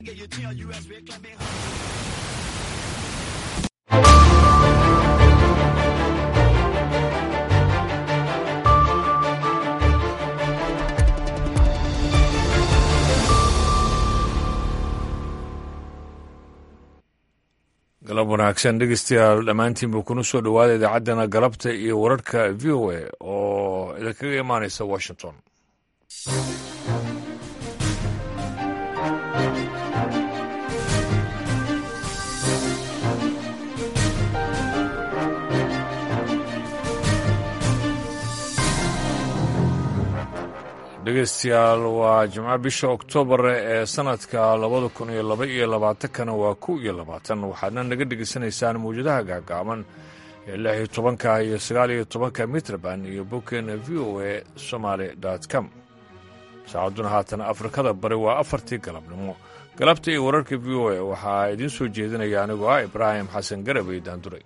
galab wanaagsan dhegeystayaal dhammaantiinba kuna soo dhowaada idaacaddana galabta iyo wararka v o a oo idinkaga imaanaysa washington dhegeystayaal waa jimco bisha oktoobar ee sanadka labada kun iyo laba iyo labaatankana waa kow iyo labaatan waxaadna naga dhegeysanaysaan mawjadaha gaagaaban ee lix iyo tobanka iyo sagaal iyo tobanka mitrban iyo bogkeena v o a somaali com saacadduna haatan afrikada bari waa afartii galabnimo galabta iyo wararka v o a waxaa idiin soo jeedinaya anigoo ah ibraahim xasan garabey daanduray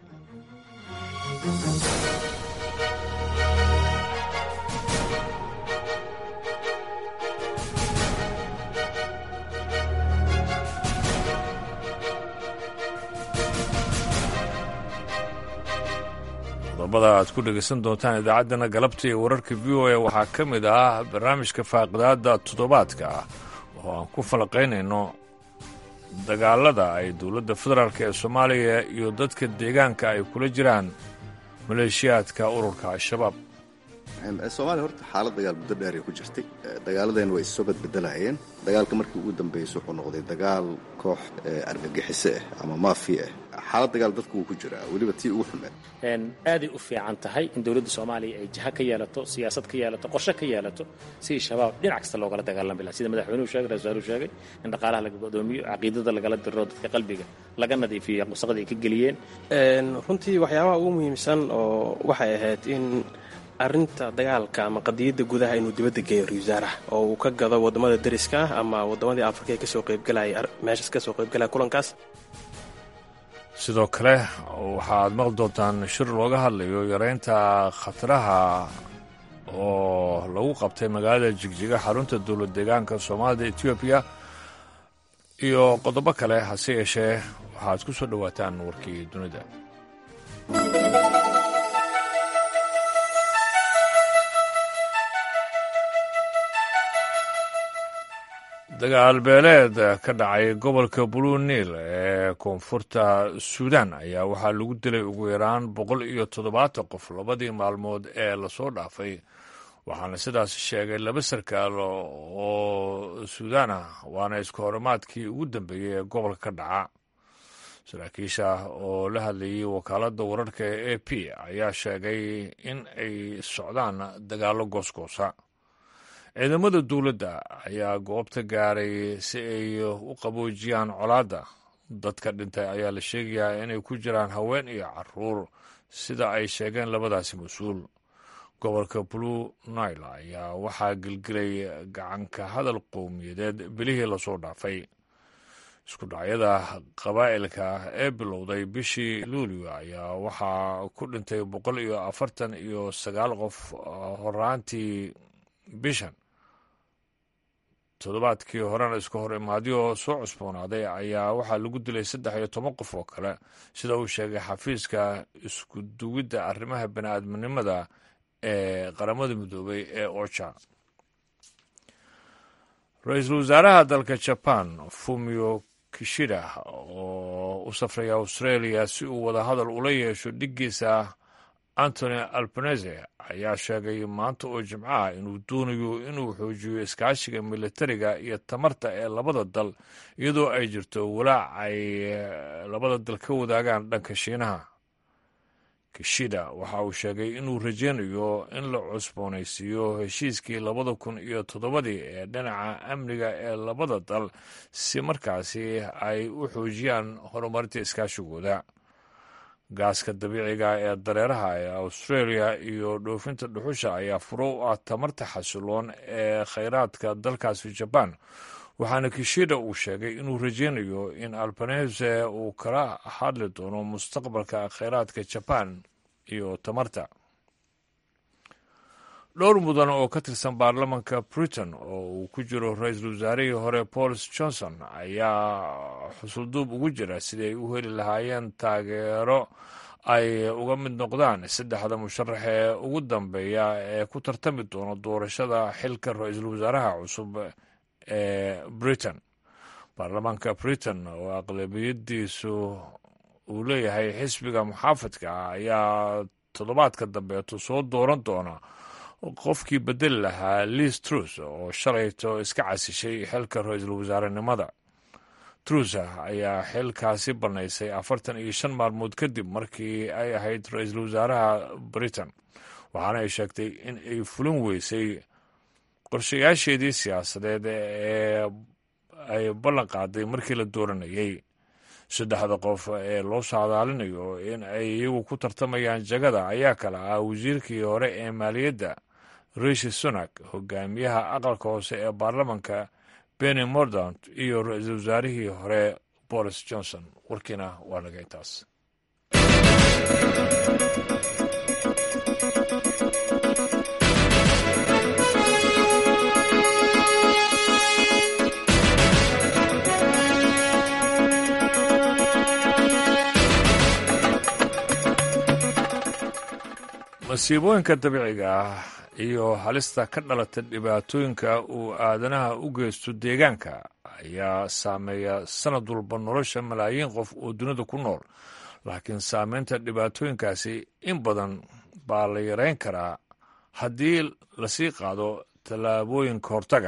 qodobada aad ku dhegaysan doontaan idaacaddana galabta iyo wararka v o a waxaa ka mid ah barnaamijka faaqidaadda toddobaadka ah oo aan ku falaqaynayno dagaalada ay dowladda federaalk ee soomaaliya iyo dadka deegaanka ay kula jiraan maleeshiyaadka ururka al-shabaab soomaaliya horta xaalad dagaal muddo dheer ay ku jirtay dagaaladeen way issoo badbedelayeen dagaalka markii ugu dambeysay wuxuu noqday dagaal koox argagixiso ah ama maafiya ah xaalad dagaal dadku wuu ku jiraa weliba tii ugu xumeed aaday u fiican tahay in dowladda soomaaliya ay jiha ka yeelato siyaasad ka yeelato qorshe ka yeelato sidii shabaab dhinac kasta loogala dagaalami laha sida madaxweynuhu sheegay ra-iisul sheegay in dhaqaalaha laga godoomiyo caqiidada lagala diro dadka qalbiga laga nadiifiyo wasaqda ay ka geliyeen runtii waxyaabaha ugu muhiimsan oo waxay ahayd in arrinta dagaalka ama qadiyadda gudaha inuu dibadda geeyo ra-isul wasaaraha oo uu ka gado waddamada dariska ah ama waddamadii afrika ee kasoo qaybgalaya meeshaas kasoo qaybgalaya kulankaas sidoo kale waxaad maqli doontaan shir looga hadlayo yareynta khataraha oo lagu qabtay magaalada jigjiga xarunta dowlad deegaanka soomaalida etoobiya iyo qodobo kale hase yeeshee waxaad ku soo dhowaataan warkii dunida dagaal beeleed ka dhacay gobolka blue niil ee koonfurta suudan ayaa waxaa lagu dilay ugu yaraan boqol iyo toddobaatan qof labadii maalmood ee lasoo dhaafay waxaana sidaas sheegay laba sarkaal oo suudaan ah waana isku horimaadkii ugu dambeeyey ee gobolka ka dhaca saraakiisha oo la hadlayay wakaaladda wararka ee a p ayaa sheegay in ay socdaan dagaallo goosgoosa ciidamada dowladda ayaa goobta gaaray si ay u qaboojiyaan colaadda dadka dhintay ayaa la sheegayaa inay ku jiraan haween iyo caruur sida ay sheegeen labadaasi mas-uul gobolka blue nile ayaa waxaa gelgelay gacanka hadal qowmiyadeed bilihii lasoo dhaafay isku dhacyada qabaa'ilka ee bilowday bishii luulio ayaa waxaa ku dhintay boqol iyo afartan iyo sagaal qof horaantii bishan toddobaadkii horena isku hor imaadyo soo cusboonaaday ayaa waxaa lagu dilay saddex iyo toban qof oo kale sida uu sheegay xafiiska isku duwidda arrimaha bani-aadminimada ee qaramada midoobay ee ocha ra-iisul wasaaraha dalka jaban fumio kishida oo u safray australia si uu wadahadal ula yeesho dhiggiisa antony albanese ayaa sheegay maanta oo jimco ah inuu doonayo inuu xoojiyo iskaashiga militariga iyo tamarta ee labada dal iyadoo ay jirto walaac ay labada dal ka wadaagaan dhanka shiinaha kishida waxa uu sheegay inuu rajeynayo in la cusboonaysiiyo heshiiskii labada kun iyo toddobadii ee dhinaca amniga ee labada dal si markaasi ay u xoojiyaan horumarinta iskaashigooda gaaska dabiiciga ee dareeraha ee australia iyo dhoofinta dhuxusha ayaa furo u ah tamarta xasiloon ee khayraadka dalkaasi jaban waxaana kishida uu sheegay inuu rajeynayo in albanese uu kala hadli doono mustaqbalka khayraadka jaban iyo tamarta dhowr mudan oo ka tirsan baarlamanka britain oo uu ku jiro ra-iisul wasaarihii hore bolis johnson ayaa xusulduub ugu jira siday u heli lahaayeen taageero ay uga mid noqdaan saddexda musharax ee ugu dambeeya ee ku tartami doona doorashada xilka ra-iisul wasaaraha cusub ee britain baarlamaanka britain oo aqlabiyadiisu uu leeyahay xisbiga muxaafadka ah ayaa toddobaadka dambeeto soo dooran doona qofkii bedeli lahaa liis trus oo shalayto iska casishay xilka ra-iisul wasaarenimada trusa ayaa xilkaasi bannaysay afartan iyo shan maalmood kadib markii ay ahayd ra-iisul wasaaraha britain waxaana ay sheegtay in ay fulin weysay qorshayaasheedii siyaasadeed ee ay ballan qaaday markii la dooranayay saddexda qof ee loo saadaalinayo in ay iyagu ku tartamayaan jagada ayaa kala ah wasiirkii hore ee maaliyadda rishi sunak hogaamiyaha aqalka hoose ee baarlamanka benny mordaunt iyo ra-iisul wasaarihii hore boris johnson warkiina waa naga intaas masiibooyinka dabiiciga ah iyo halista ka dhalata dhibaatooyinka uu aadanaha u geysto deegaanka ayaa saameeya sanad walba nolosha malaayiin qof oo dunida ku nool laakiin saameynta dhibaatooyinkaasi in badan baa la yareyn karaa haddii lasii qaado tallaabooyinka hortaga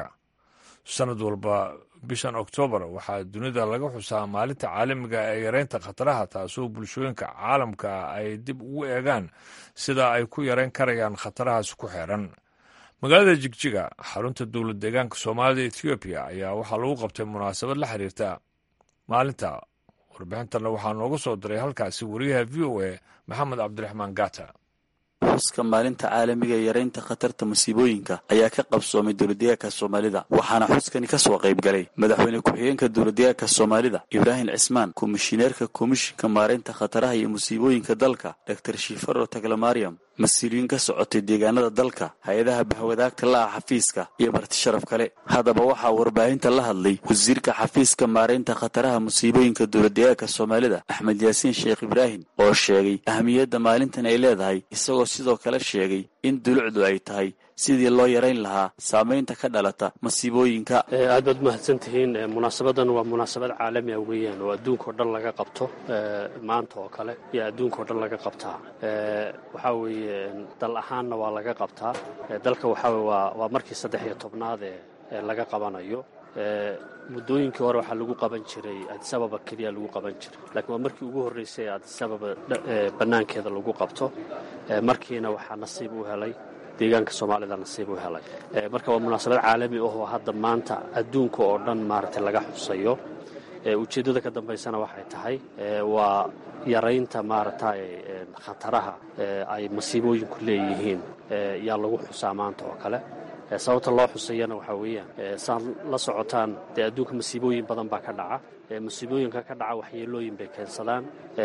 sanad walba bishan oktoobar waxaa dunida laga xusaa maalinta caalamiga ee yareynta khataraha taasoo bulshooyinka caalamka ay dib ugu eegaan sida ay ku yareyn karayaan khatarahaas ku xeeran magaalada jigjiga xarunta dowlad deegaanka soomaalida ethoobiya ayaa waxaa lagu qabtay munaasabad la xiriirta maalinta warbixintanna waxaa nooga soo diray halkaasi wariyaha v o a maxamed cabdiraxmaan gata xuska maalinta caalamiga ee yareynta khatarta masiibooyinka ayaa ka qabsoomay dowladdeegaanka soomaalida waxaana xuskani ka soo qayb galay madaxweyne ku-xigeenka dowladdeegaanka soomaalida ibraahim cismaan komishineerka komishinka maareynta khataraha iyo musiibooyinka dalka doctor shifaro taglamaryam mas-uuliyiin ka socotay deegaanada dalka hay-adaha bahwadaagta la-ah xafiiska iyo marti sharaf kale haddaba waxaa warbaahinta la hadlay wasiirka xafiiska maareynta khataraha musiibooyinka dowladdeegaanka soomaalida axmed yaasiin sheekh ibraahim oo sheegay ahamiyadda maalintan ay leedahay isagoo sidoo kale sheegay in dulucdu ay tahay sidii loo yarayn lahaa saamaynta ka dhalata masiibooyinka aad baad mahadsan tihiin munaasabadan waa munaasabad caalami ah weeyaan oo adduunka o dhan laga qabto maanta oo kale iyo adduunka o dhan laga qabtaa waxaa weeye dal ahaanna waa laga qabtaa dalka waxaa waa waa markii saddex iyo tobnaad ee laga qabanayo muddooyinkii hore waxaa lagu qaban jiray adisababa keliya lagu qaban jiray laakiin waa markii ugu horreysay ee adisababa bannaankeeda lagu qabto markiina waxaa nasiib u helay deegaanka soomaalida nasiib u helay marka waa munaasabad caalami ah oo hadda maanta adduunka oo dhan maaragtay laga xusayo ujeeddada ka dambaysana waxay tahay waa yaraynta maaragtay khataraha ay masiibooyinku leeyihiin yaa lagu xusaa maanta oo kale sababta loo xusayana waxaa weeyaan saan la socotaan dee adduunka masiibooyin badan baa ka dhaca masiibooyinka ka dhaca waxyeelooyin bay keensadaan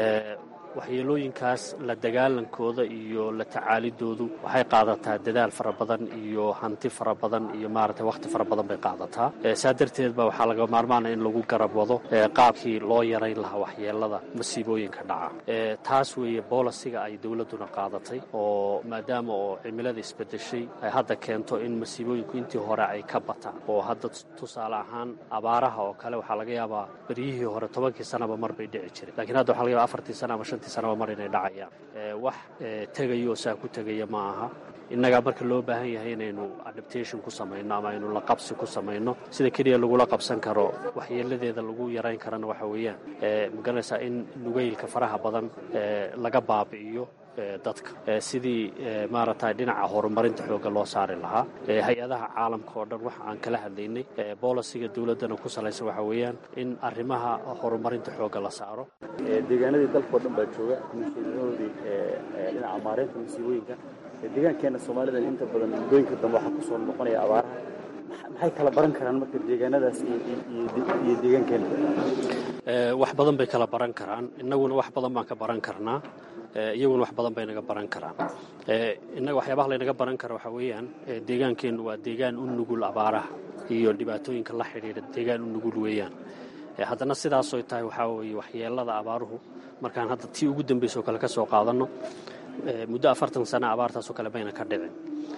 waxyeelooyinkaas la dagaalankooda iyo la tacaalidoodu waxay qaadataa dadaal fara badan iyo hanti fara badan iyo maaragtay wakhti fara badan bay qaadataa saa darteed ba waxaa laga maarmaana in lagu garab wado qaabkii loo yarayn lahaa waxyeelada masiibooyinka dhaca taas weeye boolasiga ay dowladduna qaadatay oo maadaama oo cimilada isbedeshay ay hadda keento in masiibooyinku intii hore ay ka bataan oo hadda tusaale ahaan abaaraha oo kale waxaa laga yaabaa beryihii hore tobankii sanaba mar bay dhici jiray lakiin hadda waxa laga yaba afartii sana ama shantii sanaba mar inay dhacayaan wax tegaya oo saa ku tegaya ma aha innagaa marka loo baahan yahay inaynu adaptation ku samayno ama aynu la qabsi ku samayno sida keliya lagula qabsan karo waxyeeladeeda lagu yarayn karana waxa weeyaan magaranaysaa in nugeylka faraha badan laga baabi'iyo dadka sidii maaragtay dhinaca horumarinta xoogga loo saari lahaa hay-adaha caalamka oo dhan waxa aan kala hadlaynay boolisiga dowladdana ku salaysan waxa weeyaan in arrimaha horumarinta xoogga la saaro deegaanadii dalkao dhan baa jooga komishiinadoodii dhinaca maareynta masiibooyinka deegaankeenna soomaalida inta badan muddooyinka dambe waxaa kusoo noqonaya abaaraha maxay kala baran karaan marka deegaanadaas iyo deegaankeena wax badan bay kala baran karaan innaguna wax badan baan ka baran karnaa iyaguna wax badan bay naga baran karaan innaga waxyaabaha laynaga baran kara waxaa weeyaan deegaankeennu waa deegaan u nugul abaaraha iyo dhibaatooyinka la xidhiidha deegaan u nugul weeyaan haddana sidaasoy tahay waxaa weeye waxyeelada abaaruhu markaan hadda tii ugu dambaysoo kale ka soo qaadanno muddo afartan sana abaartaasoo kale bayna ka dhicin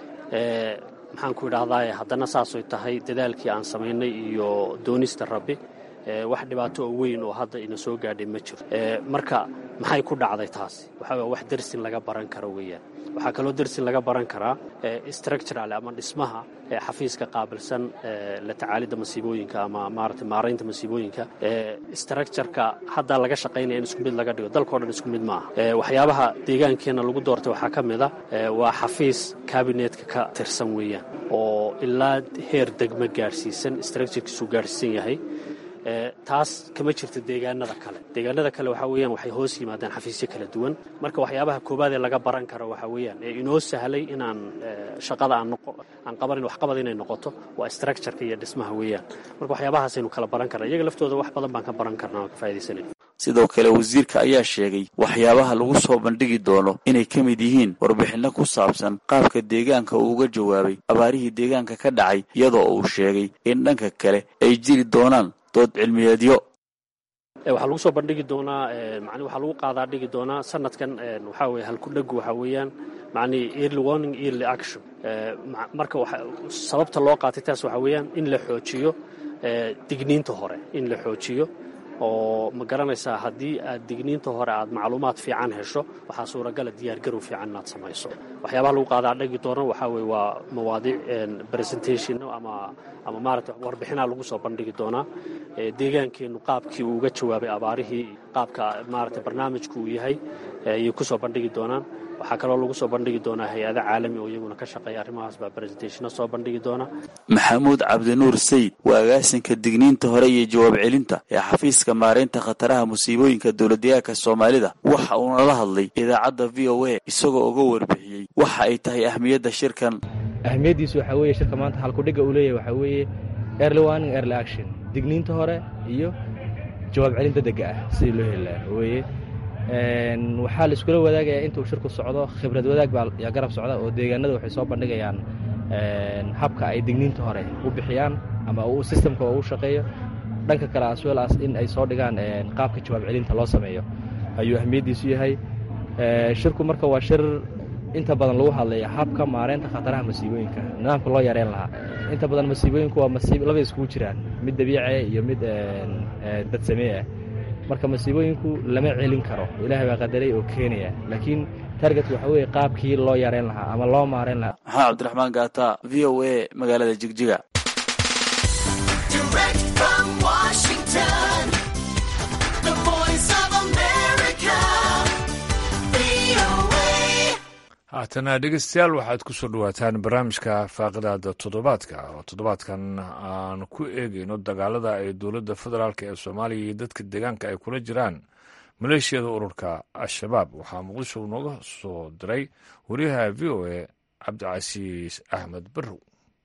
maxaan ku idhaahdaa haddana saasoy tahay dadaalkii aan samaynay iyo doonista rabbi wax dhibaato oo weyn oo hadda ina soo gaadhay ma jiro marka maxay ku dhacday taasi waxaa wax dersin laga baran karo weeyaan waxaa kaloo dersin laga baran karaa structural ama dhismaha xafiiska qaabilsan la tacaalidda masiibooyinka ama maarata maaraynta masiibooyinka structureka hadda laga shaqaynaya in isku mid laga dhigo dalkao dhan isku mid maaha waxyaabaha deegaankeenna lagu doortay waxaa ka mid a waa xafiis kabinetka ka tirsan weeyaan oo ilaa heer degmo gaadhsiisan structurekiisu gaadhsiisan yahay taas kama jirto deegaanada kale deegaanada kale waxaa weeyaan waxay hoos yimaadaan xafiisyo kala duwan marka waxyaabaha koobaad ee laga baran karo waxaa weeyaan ee inoo sahlay inaan shaqada aan qabanin waxqabad inay noqoto waa structureka iyo dhismaha weeyaan marka waxyaabahaasaynu kala baran karna iyaga laftooda wax badan baan ka baran karna oo ka faa'idaysanay sidoo kale wasiirka ayaa sheegay waxyaabaha lagu soo bandhigi doono inay ka mid yihiin warbixinno ku saabsan qaabka deegaanka uu uga jawaabay abaarihii deegaanka ka dhacay iyadoo uu sheegay in dhanka kale ay jiri doonaan dood cilmiyeedyo waxaa lagu soo bandhigi doonaa man waxaa lagu qaadaa dhigi doonaa sanadkan waxaa weye halkudhagu waxaa weeyaan macnii early warning early action marka sababta loo qaatay taas waxaa weeyaan in la xoojiyo digniinta hore in la xoojiyo oo ma garanaysaa haddii aad digniinta hore aad macluumaad fiican hesho waxaa suuragala diyaargarow fiican inaad samayso waxyaabaha lagu qaadaa dhagi doono waxaa weye waa mawaadiic presentation ama ama maarata warbixinaa lagu soo bandhigi doonaa deegaankeennu qaabkii uu uga jawaabay abaarihii qaabka maarata barnaamijku uu yahay ayay ku soo bandhigi doonaan waxaa kaloo lagu soo bandhigi doonaa hay-ado caalami oo iyaguna ka shaqeeya arrimahaas baa presentationa soo bandhigi doona maxamuud cabdinuur sayid waa agaasinka digniinta hore iyo jawaab celinta ee xafiiska maaraynta khataraha musiibooyinka dowladdeegaanka soomaalida waxa uuna la hadlay idaacadda v o a isagoo uga warbixiyey waxa ay tahay ahmiyadda shirkan ahmiyaddiisu waxaa weeye shirka maanta halkudhigga uu leeyahay waxaa weeye early warning early action digniinta hore iyo jawaab celinta degga ah sidii loo heli lahaa weeye waxaa la iskula wadaagayaa intuu shirku socdo khibrad wadaag baa yaa garab socda oo deegaanada waxay soo bandhigayaan habka ay digniinta hore u bixiyaan ama uu sistamka oo u shaqeeyo dhanka kale as well as in ay soo dhigaan qaabka jawaab celinta loo sameeyo ayuu ahmiyaddiisu yahay shirku marka waa shir inta badan lagu hadlaya habka maareynta khataraha masiibooyinka nidaamka loo yareyn lahaa inta badan masiibooyinku waa masiib labay iskugu jiraan mid dabiicia iyo mid dad samee ah marka masiibooyinku lama celin karo ilaahay baa qadaray oo keenaya laakiin target waxa weeye qaabkii loo yareyn lahaa ama loo maareyn lahaa maxamed cabdiraxmaan gaata v o a magaalada jigjiga haatana dhegeystayaal waxaad ku soo dhawaataan barnaamijka faaqidaada toddobaadka oo toddobaadkan aan ku eegeyno dagaalada ay dowladda federaalk ee soomaaliya iyo dadka deegaanka ay kula jiraan maleeshiyada ururka al-shabaab waxaa muqdisho nooga soo diray wariyaha v o a cabdicasiis axmed barrow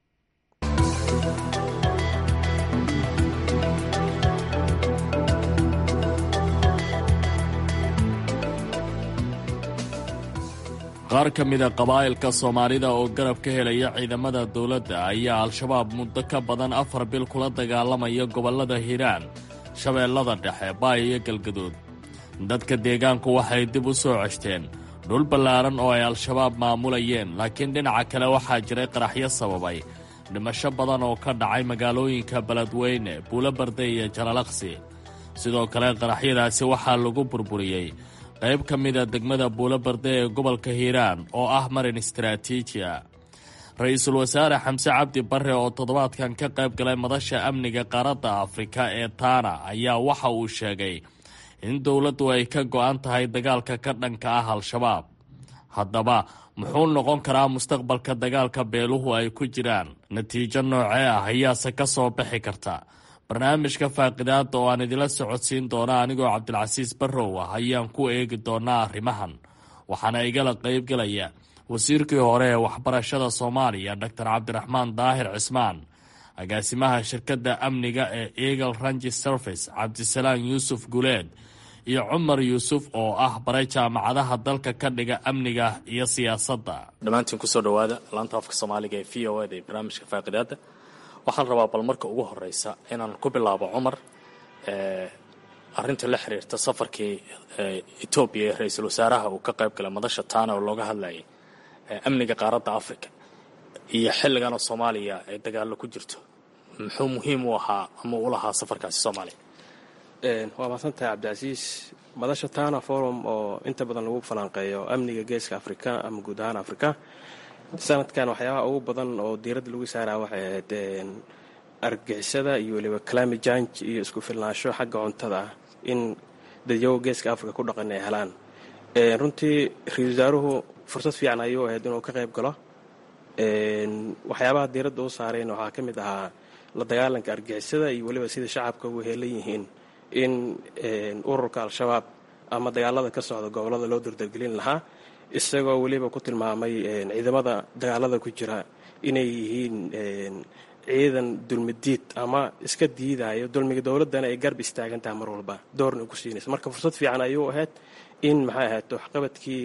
qaar ka mida qabaa'ilka soomaalida oo garab ka helaya ciidamada dowladda ayaa al-shabaab muddo ka badan afar bil kula dagaalamaya gobollada hiiraan shabeellada dhexe baay iyo galgaduud dadka deegaanku waxay dib u soo ceshteen dhul ballaaran oo ay al-shabaab maamulayeen laakiin dhinaca kale waxaa jiray qaraxyo sababay dhimasho badan oo ka dhacay magaalooyinka beledweyne buulobarde iyo jalalaqsi sidoo kale qaraxyadaasi waxaa lagu burburiyey qayb ka mida degmada buulobarde ee gobolka hiiraan oo ah marin istaraatiiji a ra-iisul wasaare xamse cabdi barre oo toddobaadkan ka qayb galay madasha amniga qaaradda afrika ee taana ayaa waxa uu sheegay in dowladdu ay ka go'an tahay dagaalka ka dhanka ah al-shabaab haddaba muxuu noqon karaa mustaqbalka dagaalka beeluhu ay ku jiraan natiijo noocee ah ayaase ka soo bixi karta barnaamijka faaqidaada oo aan idila socodsiin doona anigoo cabdilcasiis barrow ah ayaan ku eegi doonaa arrimahan waxaana igala qaybgelaya wasiirkii hore ee waxbarashada soomaaliya doctor cabdiraxmaan daahir cismaan agaasimaha shirkadda amniga ee eagle rangi service cabdisalaan yuusuf guleed iyo cumar yuusuf oo ah baray jaamacadaha dalka ka dhiga amniga iyo siyaasadda dhammaantiin kusoo dhawaada laanta afka soomaaliga ee v o eda ee barnaamijka faaqidaada waxaan rabaa bal marka ugu horeysa inaan ku bilaabo cumar arrinta la xiriirta safarkii etoobiya ee ra-iisul wasaaraha uu ka qayb galay madasha taana oo looga hadlayay amniga qaaradda africa iyo xilligan oo soomaaliya ay dagaallo ku jirto muxuu muhiim u ahaa ama u lahaa safarkaasi soomaaliya waa mahadsantahay cabdicasiis madasha tana forum oo inta badan lagu falanqeeyo amniga geeska afrika ama guud ahaan afrika sanadkan waxyaabaha ugu badan oo diiradda lagu saaraa waxay ahayd argagixisada iyo weliba climate change iyo isku filnaansho xagga cuntada ah in dadyago geeska afrika ku dhaqan ay helaan runtii ra-isul wasaaruhu fursad fiican ayuu ahayd inuu ka qayb galo waxyaabaha diiradda u saareen waxaa ka mid ahaa la dagaalanka argixisada iyo weliba sida shacabka ugu heelan yihiin in ururka al-shabaab ama dagaalada ka socda gobolada loo dardargelin lahaa isagoo weliba ku tilmaamay ciidamada dagaalada ku jira inay yihiin ciidan dulmidiid ama iska diidayo dulmiga dowladdana ay garb istaagan tahay mar walba doorna ku siinaysa marka fursad fiican ayuu ahayd in maxay ahayd waxqabadkii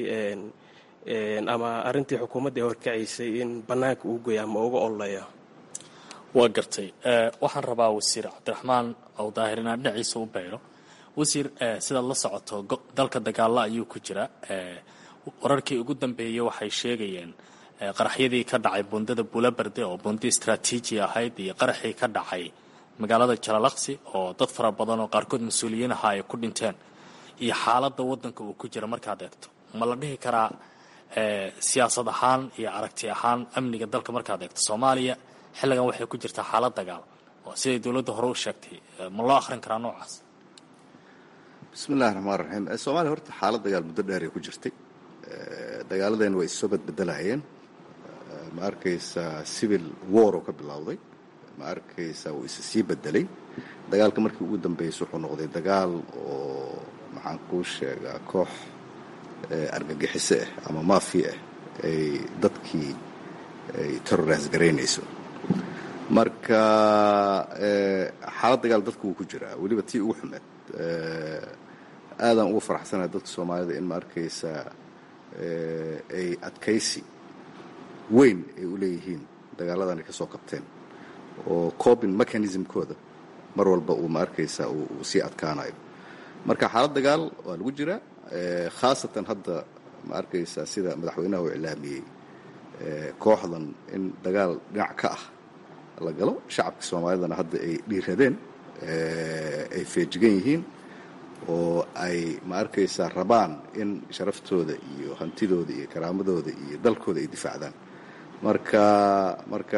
ama arrintii xukuumadda ee horkacaysay in bannaanka uu goya ama uga ololeeyo waa gartay waxaan rabaa wasiir cabdiraxmaan oo daahir inaan dhinaciisa u bayro wasiir sidaad la socoto dalka dagaalla ayuu ku jira wararkii ugu dambeeyey waxay sheegayeen qaraxyadii ka dhacay bundada buulabarde oo bundi istraatiiji ahayd iyo qaraxii ka dhacay magaalada jalalaqsi oo dad fara badan oo qaarkood mas-uuliyiin ahaa ay ku dhinteen iyo xaaladda waddanka uu ku jira markaad eegto ma la dhihi karaa siyaasad ahaan iyo aragti ahaan amniga dalka markaad eegto soomaaliya xilligan waxay ku jirtaa xaalad dagaal oo siday dowladda hore u sheegtay ma loo akhrin karaa noocaas bismi illahi raxmaan raxiim soomaaliya horta xaalad dagaal muddo dheeray ku jirtay dagaaladeena way issoo badbedelayeen ma arkaysaa civil war oo ka bilowday ma arkaysaa wuu isa sii bedelay dagaalka markii ugu dambeysay wuxuu noqday dagaal oo maxaan kuu sheegaa koox argagixiso ah ama maafi ah ay dadkii ay terrorise garaynayso marka xaalad dagaal dadku wuu ku jiraa weliba tii ugu xumeed aadaan ugu faraxsanahay dadka soomaalida in ma arkaysaa ay adkaysi weyn ay u leeyihiin dagaaladan ay ka soo qabteen oo cobin mechanismkooda mar walba uu ma arkaysaa uu sii adkaanayo marka xaalad dagaal waa lagu jiraa khaasatan hadda ma arkaysaa sida madaxweynaha uu iclaamiyey kooxdan in dagaal dhinac ka ah la galo shacabka soomaalidana hadda ay dhiiradeen ay feejigan yihiin oo ay ma arkaysaa rabaan in sharaftooda iyo hantidooda iyo karaamadooda iyo dalkooda ay difaacdaan marka marka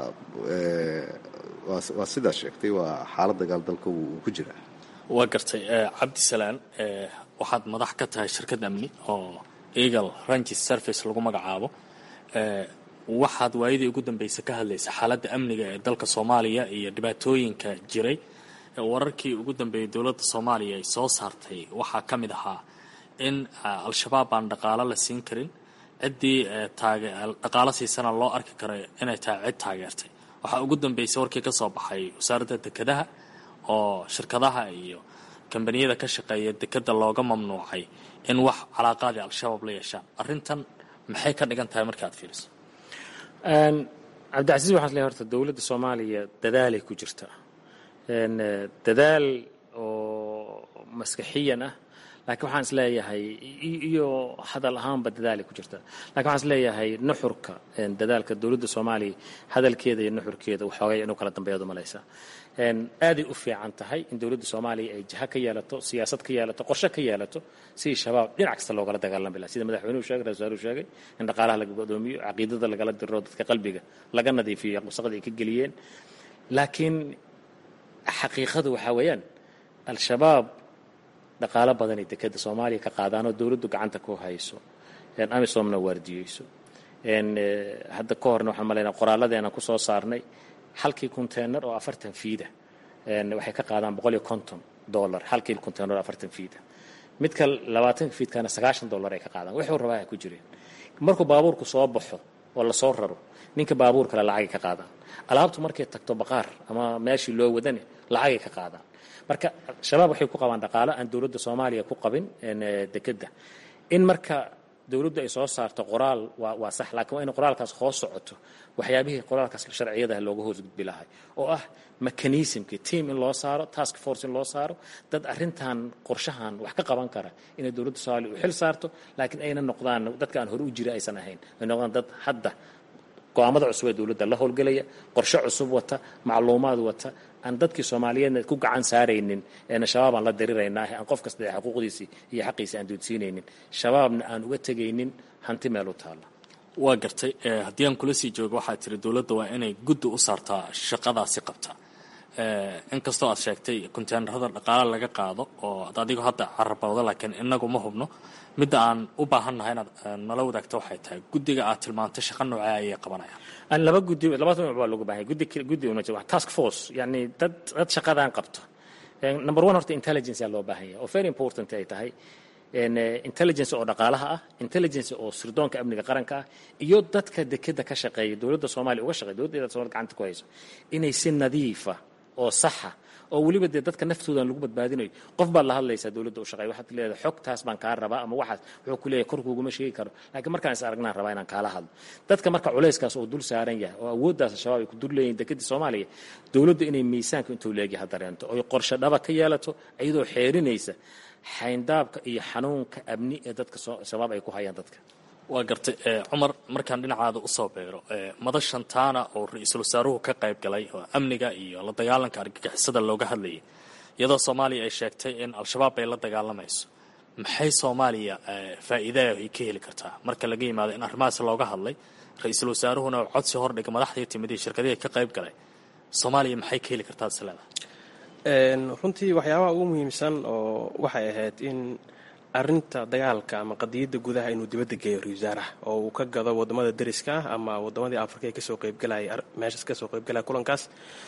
waa sidaas sheegtay waa xaalad dagaal dalka wuu ku jiraa waa gartay cabdisalaan waxaad madax ka tahay shirkad amni oo eagle ranges service lagu magacaabo waxaad waayadii ugu dambeysay ka hadlaysa xaaladda amniga ee dalka soomaaliya iyo dhibaatooyinka jiray wararkii ugu dambeeyey dowladda soomaaliya ay soo saartay waxaa ka mid ahaa in al-shabaab aan dhaqaalo la siin karin ciddii dhaqaalo siisana loo arki karo inay tahay cid taageertay waxaa ugu dambeysay warkii ka soo baxay wasaaradda dekedaha oo shirkadaha iyo kambaniyada ka shaqeeya dekeda looga mamnuucay in wax calaaqaadii al-shabaab la yeeshaan arrintan maxay ka dhigan tahay marka aad fiiriso cabdicasiis waxaan leeyahay horta dowladda soomaaliya dadaalay ku jirtaa dadaal oo maskaxiyan ah laakiin waxaan is leeyahay iyo hadal ahaanba dadaalay ku jirtaa lakin waxaan is leeyahay nuxurka dadaalka dowladda soomaaliya hadalkeeda iyo nuxurkeeda waxoogay inuu kala dambeeyaad umalaysaa aaday u fiican tahay in dowladda soomaaliya ay jiha ka yeelato siyaasad ka yeelato qorshe ka yeelato sidii shabaab dhinac kasta loogala dagaalami laha sida madaxweynuhu sheegay ra-isul wasaaruhu sheegay in dhaqaalaha laga godoomiyo caqiidada lagala diro dadka qalbiga laga nadiifiyo wasaqda ay ka geliyeen laakiin xaqiiqadu waxaa weeyaan al-shabaab dhaqaalo badanay dekeda soomaaliya ka qaadaanoo dowladdu gacanta ku hayso amisomna waardiyeyso hadda ka horna waxaan malaynaa qoraalladeena ku soo saarnay halkii containar oo afartan fiida waxay ka qaadaan boqol iyo konton dollar halkii containar oo afartan fiida midka labaatanka fiidkana sagaashan dollar ay ka qaadaan wuxuu rabaa ay ku jireen markuu baabuurku soo baxo oo lasoo raro ninka baabuur kale lacagay ka qaadaan alaabtu markay tagto baqaar ama meeshii loo wadane lacagay ka qaadaan marka shabaab waxay ku qabaan dhaqaalo aan dowladda soomaaliya ku qabin dekedda in marka dowladdu ay soo saarto qoraal waa waa sax laakiin waa in qoraalkaas hoos socoto waxyaabihii qoraalkaas sharciyadaha looga hoosgudbi lahay oo ah mechanismkii team in loo saaro task force in loo saaro dad arrintan qorshahan wax ka qaban kara inay dowladda soomaaliya u xil saarto laakiin ayna noqdaan dadka aan hore u jira aysan ahayn ay noqdaan dad hadda go-aamada cusub ee dowladda la howlgelaya qorshe cusub wata macluumaad wata aan dadkii soomaaliyeedna ku gacan saaraynin eena shabaab aan la diriraynaa aan qof kasta xuquuqdiisii iyo xaqiisii aan doodsiinaynin shabaabna aan uga tegaynin hanti meel u taalla waa gartay haddii aan kula sii joogo waxaad tiri dowladda waa inay guddi u saartaa shaqadaasi qabta inkastoo aad sheegtay konteenarada dhaqaale laga qaado oo ad adigo hadda carabowda laakiin inagu ma hubno midda aan u baahannahay inaad nala wadaagto waxay tahay guddiga aad tilmaantay shaqa noocee ayay qabanayaan laba guddi laba nooc baa looga baahanya guddi guddi una jira task force yani dad dad shaqadan qabto number one horta intelligence yaa loo baahan yahay oo very important ay tahay intelligence oo dhaqaalaha ah intelligence oo sirdoonka amniga qaranka ah iyo dadka dekeda ka shaqeeya dowladda soomaaliya uga shaqeeya dowladda soomaliya gacanta ku hayso inay si nadiifa oo saxa oo weliba dee dadka naftoodan lagu badbaadinayo qof baad la hadlaysaa dowladda u shaqeeya waxaad leedahay xogtaas baan kaa rabaa ama waxaas wuxuu ku leeyahay korkuuguma sheegi karo laakiin markaan is aragnaan rabaa inaan kaala hadlo dadka marka culayskaas oo dul saaran yahay oo awooddaas shabaab ay ku dul leeyihin dekedii soomaaliya dowladdu inay miisaanka intuu leegyahay dareento oy qorshe dhaba ka yeelato iyadoo xeerinaysa xayndaabka iyo xanuunka amni ee dadka shabaab ay ku hayaan dadka waa gartay cumar markaan dhinacaada usoo beero madashan taana oo ra-iisul wasaaruhu ka qayb galay oo amniga iyo la dagaalanka argagixisada looga hadlayay iyadoo soomaaliya ay sheegtay in al-shabaab ay la dagaalamayso maxay soomaaliya faa'iidaa ay ka heli kartaa marka laga yimaado in arrimahaas looga hadlay ra-iisul wasaaruhuna codsi hordhiga madaxdii timidii shirkadihii ka qayb galay soomaaliya maxay ka heli kartaa isleeda runtii waxyaabaha ugu muhiimsan oo waxay ahayd in arinta dagaalka ama qadiyadda gudaha inuu dibadda geeyo ra-isul wasaaraha oo uu ka gado wadamada dariska ah ama wadamadii afrika ee kasoo qaybgalaya meeshaas kasoo qaybgalaya kulankaas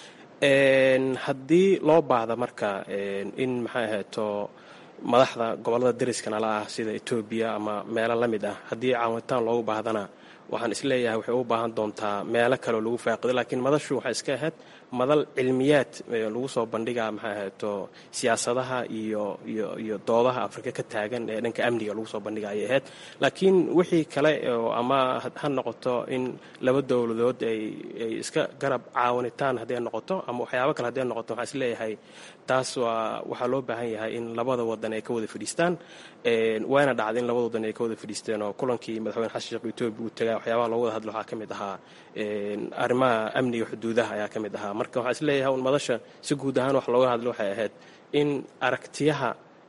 haddii loo baahda marka in maxay ahayto madaxda gobolada dariska nala ah sida etoobiya ama meelo la mid ah haddii caawitaan loogu baahdana waxaan isleeyahay waxay u baahan doontaa meelo kaleoo lagu faaqido laakiin madashu waxay iska ahayd madal cilmiyaad lagu soo bandhigaa maxay ahayto siyaasadaha iyo iyo iyo doodaha afrika ka taagan ee dhanka amniga lagu soo bandhiga ayay ahayd laakiin wixii kale oo ama ha noqoto in laba dowladood ay ay iska garab caawinitaan hadday noqoto ama waxyaabo kale hadday noqoto waxaan isleeyahay taas waa waxaa loo baahan yahay in labada wadan ay ka wada fadhiistaan waana dhacday in labada wadan ay ka wada fadhiisteen oo kulankii madaxweyne xasan sheekh etoobiya uu tagaa waxyaabaha looga wada hadlo waxaa ka mid ahaa arrimaha amniga xuduudaha ayaa ka mid ahaa marka waxaan isleeyahay un madasha si guud ahaan wax looga hadlo waxay ahayd in aragtiyaha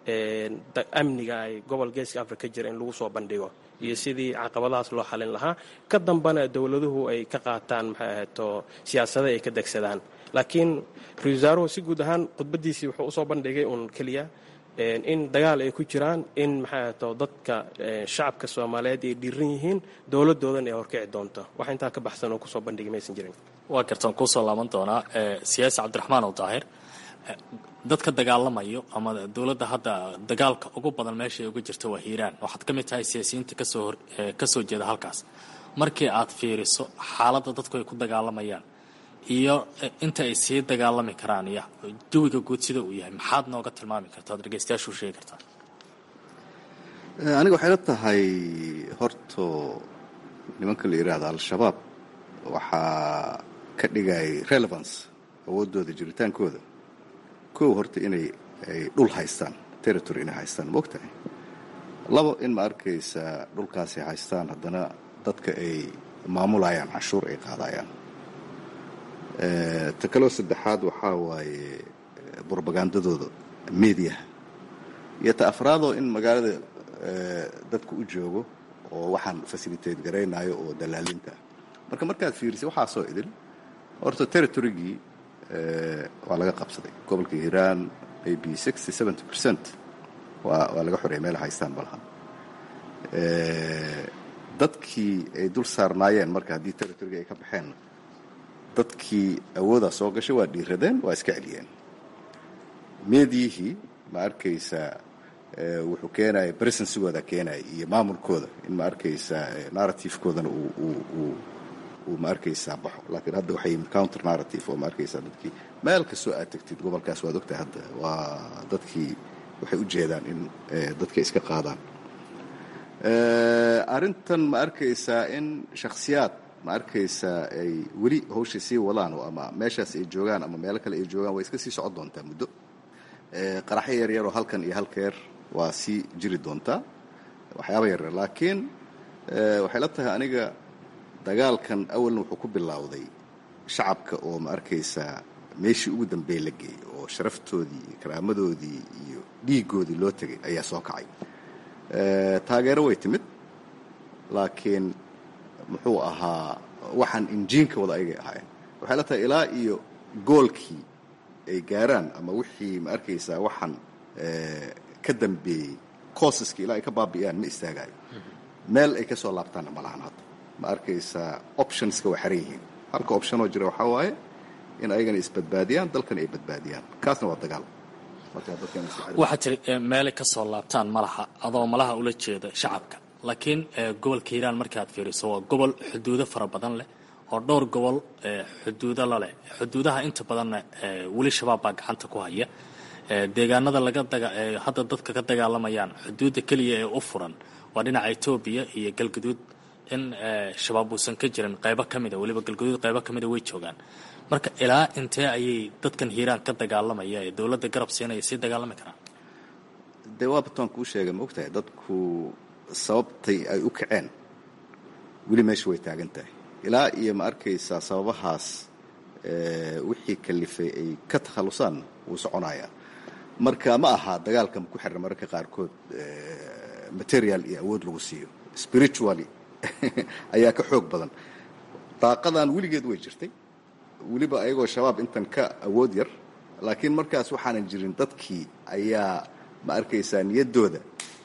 amniga ay gobol geeska afrika jira in lagu soo bandhigo iyo sidii caqabadahaas loo xalin lahaa ka dambana dowladuhu ay ka qaataan maxay ahayto siyaasada ay ka degsadaan laakiin ra-isul wasaaruhu si guud ahaan khudbadiisii wuxuu usoo bandhigay uun keliya in dagaal ay ku jiraan in maxay ahayto dadka shacabka soomaaliyeed ay dhiiran yihiin dowladoodan ay horkici doonto wax intaa ka baxsan oo kusoo bandhigay maysan jirin waa gartaan kuusoo laaban doonaa siyaasi cabdiraxmaan oo daahir dadka dagaalamayo ama dowladda hadda dagaalka ugu badan meesha ay uga jirta waa hiiraan waxaad ka mid tahay siyaasiyiinta kasoo kasoo jeeda halkaas markii aad fiiriso xaaladda dadku ay ku dagaalamayaan iyo inta ay sii dagaalami karaan iyo jawiga guud sida uu yahay maxaad nooga tilmaami kartaa dhegeystayaashu sheegi kartaa aniga waxay la tahay horto nimanka la yidhaahda al-shabaab waxaa ka dhigay relevance awooddooda jiritaankooda kow horta inay ay dhul haystaan territory inay haystaan ma ogtahay labo in ma arkaysa dhulkaasay haystaan haddana dadka ay maamulayaan canshuur ay qaadayaan ta kaloo saddexaad waxaa waaye brobagandadooda mediaha iyo ta afraadoo in magaalada dadka u joogo oo waxaan facilitate garaynayo oo dalaalinta ah marka markaad fiirisay waxaasoo idin horta territorygii waa laga qabsaday gobolka hiiraan maybe sixty seventy percent waa waa laga xoreeyay meel haystaan malaha dadkii ay dul saarnaayeen marka haddii territoryga ay ka baxeen dadkii awoodaa soo gashay waa dhiiradeen waa iska celiyeen meediyihii ma arkaysa wuxuu keenaya presensigooda keenaya iyo maamulkooda in ma arkaysa narrativekoodana uu uu ma arkaysaa baxo laakiin hadda waxay counter narrative oo ma arkaysaa dadkii meel kastoo aad tegtid gobolkaas waad ogtahay hadda waa dadkii waxay u jeedaan in dadka iska qaadaan arrintan ma arkaysaa in shakhsiyaad ma arkaysaa ay weli hawsha sii wadaan oo ama meeshaas ay joogaan ama meelo kale ay joogaan way iska sii socon doontaa muddo qaraxyo yaryaroo halkan iyo halkeer waa sii jiri doontaa waxyaaba yaryar laakiin waxay la tahay aniga dagaalkan awalna wuxuu ku bilowday shacabka oo ma arkaysaa meeshii ugu dambeey la geeyey oo sharaftoodii iyo karaamadoodii iyo dhiigoodii loo tegay ayaa soo kacay taageero way timid laakiin muxuu ahaa waxaan injiinka wada aygay ahaayeen waxay la tahay ilaa iyo goolkii ay gaaraan ama wixii ma arkaysaa waxaan ka dambeeyey coosaskii ilaa ay ka baabi'iyaan ma istaagaayo meel ay ka soo laabtaanna ma lahan hadda ma arkaysaa optionska way xaran yihiin halka optionoo jira waxaa waaye in ayagana isbadbaadiyaan dalkana ay badbaadiyaan kaasna waa dagaal waxaa tiri meelay ka soo laabtaan malaha adoo malaha ula jeeda shacabka laakiin gobolka hiiraan markaad fiiriso waa gobol xuduudo fara badan leh oo dhowr gobol xuduudo laleh xuduudaha inta badanna weli shabaab baa gacanta ku haya deegaanada laga hadda dadka ka dagaalamayaan xuduudda keliya ee u furan waa dhinaca etoobiya iyo galguduud in shabaab uusan ka jirin qaybo ka mida weliba galguduud qaybo ka mida way joogaan marka ilaa intee ayay dadkan hiiraan ka dagaalamaya ee dowladda garab siinaya sii dagaalami karaan dee waa bataan kuu sheegay ma ogtahay dadku sababtay ay u kaceen weli meesha way taagan tahay ilaa iyo ma arkaysaa sababahaas wixii kalifay ay ka takhallusaan wuu soconayaa marka ma aha dagaalka ma ku xiran mararka qaarkood material iyo awood lagu siiyo spiritually ayaa ka xoog badan daaqadan weligeed way jirtay weliba ayagoo shabaab intan ka awood yar laakiin markaas waxaanan jirin dadkii ayaa ma arkaysaa niyaddooda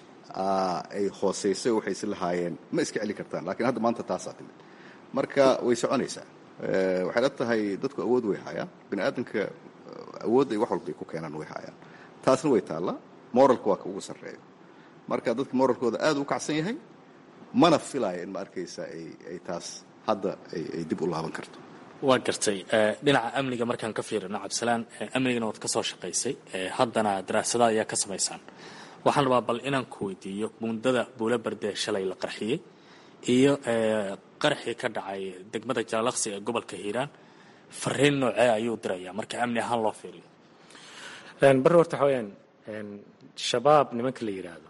ay hoosaysay waxay is lahaayeen ma iska celi kartaan lakiin hadda maanta taasaa timid marka way soconaysaa waxay la tahay dadku awood way haayaan bini aadamka awood ay wax walbay ku keenaan way haayaan taasna way taallaa moralka waa ka ugu sarreeyo marka dadka moralkooda aad u kacsan yahay mana filaayo in ma arkaysaa ay taas hadda ay dib u laaban karto waa gartay dhinaca amniga markaan ka fiirino cabdisalaan amnigana waad ka soo shaqaysay haddana daraasada ayaa ka samaysaan waxaan rabaa bal inaan ku weydiiyo muddada buula bardee shalay la qarxiyey iyo qarxii ka dhacay degmada jaalaqsi ee gobolka hiiraan fariin noocee ayuu dirayaa marka amni ahaan loo fiiriyo barre horta waxa weyaan shabaab nimanka la yidhaahdo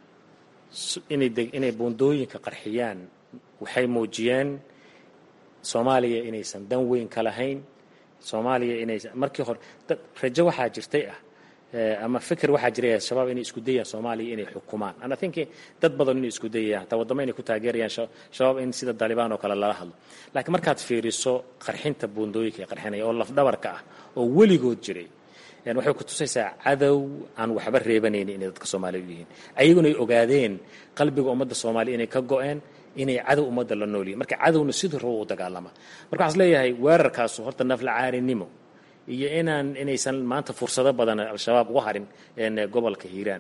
inay buundooyinka qarxiyaan waxay muujiyeen soomaaliya inaysan dan weyn ka lahayn soomaaliya inaysan markii hore rajo waxaa jirtay ah ama fikir waxaa jiray shabaab inay isku dayaan soomaaliya inay xukumaan ana think dad badan inay isku dayayaan hataa waddamo inay ku taageerayaan shabaab in sida dalibaan oo kale lala hadlo laakiin markaad fiiriso qarxinta buundooyinka ee qarxinaya oo lafdhabarka ah oo weligood jiray waxay ku tusaysaa cadow aan waxba reebanaynin inay dadka soomaaliya u yihiin ayaguna ay ogaadeen qalbiga ummadda soomaaliya inay ka go-een inay cadow ummadda la noolyihin marka cadowna siduu rabo u dagaalama marka waxaan leeyahay weerarkaasu horta nafla caarinimo iyo inaan inaysan maanta fursado badan al-shabaab uga harin gobolka hiiraan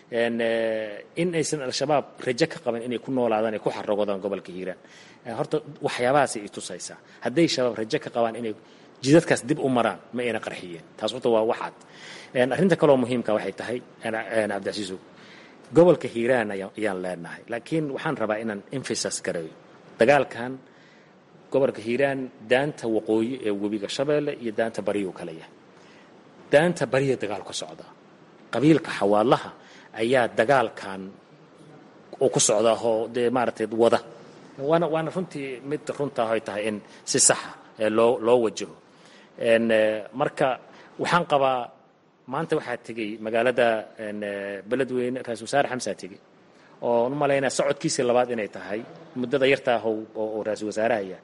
in aysan al-shabaab rajo ka qaban inay ku noolaadaan ay ku xaragodaan gobolka hiiraan horta waxyaabahaasay i tusaysaa hadday shabaab rajo ka qabaan inay jidadkaas dib u maraan ma ayna qarxiyeen taas horta waa waxaad arrinta kaloo muhiimka waxay tahay cabdicasiisow gobolka hiiraan ayaan leenahay laakiin waxaan rabaa inaan emphasas garayo dagaalkan gobolka hiiraan daanta waqooyi ee webiga shabeelle iyo daanta bariyuu kala yahay daanta bariya dagaal ka socda qabiilka xawaalaha ayaa dagaalkan uu ku socdaa oo dee maaragtay wada waana waana runtii mid runta ay tahay in si saxa loo loo wajaho marka waxaan qabaa maanta waxaa tegey magaalada beledweyne ra-isul wasaare xamsaa tegey oo u malaynaa socodkiisii labaad inay tahay muddada yartaa oo ra-isul wasaarahaya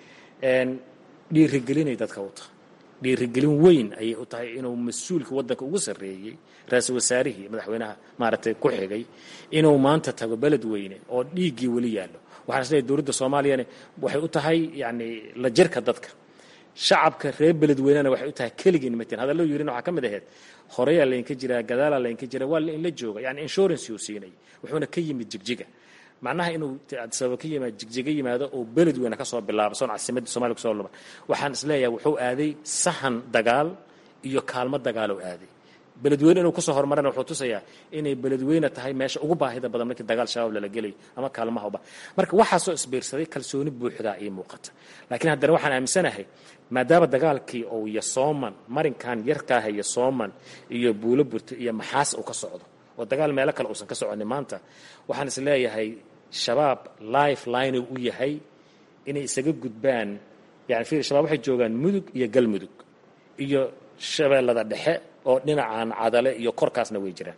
dhiirigelinay dadka u tahay dhiirigelin weyn ayay u tahay inuu mas-uulka waddanka ugu sarreeyey ra-isul wasaarihii madaxweynaha maaragtay ku xigay inuu maanta tago beledweyne oo dhiiggii weli yaallo waxaan isleeyahay dowladda soomaaliyana waxay u tahay yacni la jirka dadka shacabka reer beledweynena waxay u tahay keligin matin hadallo yirin waxaa ka mid ahayd horeyaa laynka jiraa gadaalaa laynka jiraa waa lainla jooga yani insurance uu siinay wuxuuna ka yimid jigjiga macnaha inuu sababa ka yimaado jigjiga yimaado oo beled weyne ka soo bilaabo soon caasimadda somalia kusoo luba waxaan isleeyahay wuxuu aaday sahan dagaal iyo kaalmo dagaal oo aaday beledweyne inuu kusoo horumarana wuxuu tusayaa inay beledweyne tahay meesha ugu baahida badan markii dagaal shabaab lala gelayo ama kaalmaha uba marka waxaasoo isbiirsaday kalsooni buuxdaa ii muuqata laakiin haddana waxaan aaminsanahay maadaama dagaalkii uu yosooman marinkan yarkaaha yosooman iyo buulo burto iyo maxaas uu ka socdo oo dagaal meelo kale uusan ka soconin maanta waxaan is leeyahay shabaab life line u yahay inay isaga gudbaan yani fiir shabaab waxay joogaan mudug iyo galmudug iyo shabeellada dhexe oo dhinacan cadale iyo korkaasna way jiraan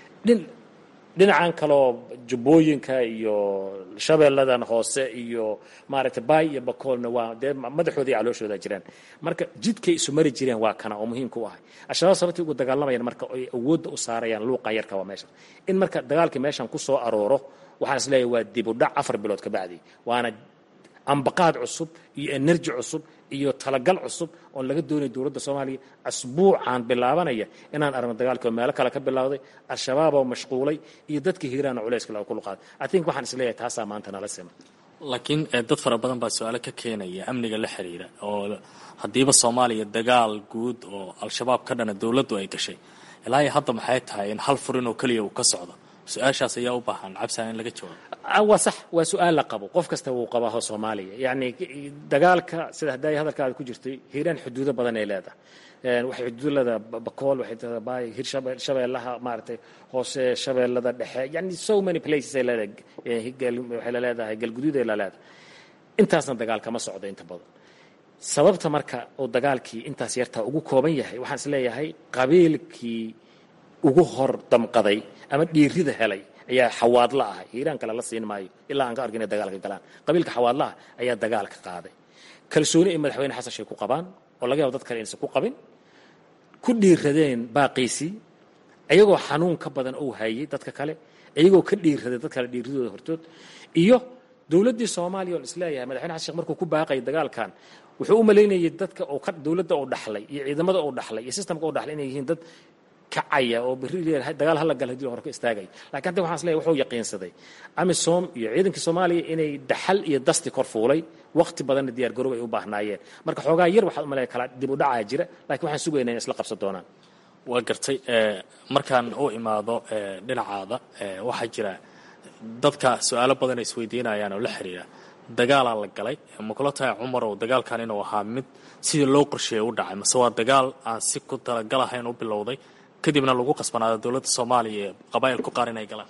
dhinacan kaloo jubbooyinka iyo shabeelladan hoose iyo maaragtay baay iyo bakoolna waa dee madaxooda iyo calooshooda jiraan marka jidkay isu mari jireen waa kana oo muhiimka u ahay al-shabaab sababtay ugu dagaalamayaan marka ay awoodda u saarayaan luuqa yarka waa meesha in marka dagaalkii meeshan ku soo arooro waxaan is leeyahay waa dib u dhac afar bilood ka bacdi waana ambaqaad cusub iyo enerji cusub iyo talagal cusub oon laga doonaya dowladda soomaaliya asbuucaan bilaabanaya inaan aragno dagaalkii oo meelo kale ka bilowday al-shabaab oo mashquulay iyo dadkii hiiraana culayska laga kuluqaaday i think waxaan is leeyahay taasaa maanta nala sima laakiin dad fara badan baa su-aalo ka keenaya amniga la xiriira oo haddiiba soomaaliya dagaal guud oo al-shabaab ka dhana dowladdu ay gashay ilaa iyo hadda maxay tahay in hal furin oo keliya uu ka socdo su-aashaas ayaa u baahan cabsaan in laga jawaabo waa sax waa su-aal la qabo qof kasta wuu qabaaho soomaaliya yacni dagaalka sida hadday hadalkaada ku jirtay hiiraan xuduudo badan ay leedahay waxay xuduud leedahay bakool waxay leedahay baay hir shabeellaha maaragtay hoose shabeellada dhexe yani so many places ay leedahay waxay la leedahay galguduud ay la leedahay intaasna dagaal kama socdo inta badan sababta marka uu dagaalkii intaas yartaa ugu kooban yahay waxaan is leeyahay qabiilkii ugu hor damqaday ama dhiirida helay ayaa xawaadla ah hiiraan kale la siin maayo ilaa aan ka arkin inay dagaalka galaan qabiilka xawaadlaha ayaa dagaalka qaaday kalsooni ay madaxweyne xasan sheekh ku qabaan oo laga yaabo dad kale inaysan ku qabin ku dhiiradeen baaqiisii iyagoo xanuun ka badan uu hayay dadka kale iyagoo ka dhiiraday dad kale dhiiradooda hortood iyo dowladdii soomaaliya oon isleeyahay madaxweyne xasan sheekh markuu ku baaqayay dagaalkan wuxuu u malaynayay dadka uu ka dowladda uu dhaxlay iyo ciidamada uu dhaxlay iyo systemka uu dhaxlay inay yihiin dad kacaya oo berri dagaal hala gal hadii hore ka istaagaya lakin hadda waxaan isleeyahay wuxuu yaqiinsaday amisom iyo ciidankii soomaaliya inay daxal iyo dasti kor fuulay waqti badanna diyaar garow ay u baahnaayeen marka xoogaa yar waxaad umaleeya kala dib u dhacaa jira lakiin waxaan sugaynaa in isla qabsan doonaan waa gartay markaan u imaado dhinacaada waxaa jira dadka su-aalo badan ay isweydiinayaan oo la xiriira dagaalaa la galay ma kula tahay cumar oo dagaalkan inuu ahaa mid sidii loo qorsheeyay u dhacay mase waa dagaal aan si ku talagalahayn u bilowday kadibna lagu qasbanaado dowladda soomaaliya ee qabaa'ilku qaar inay galaan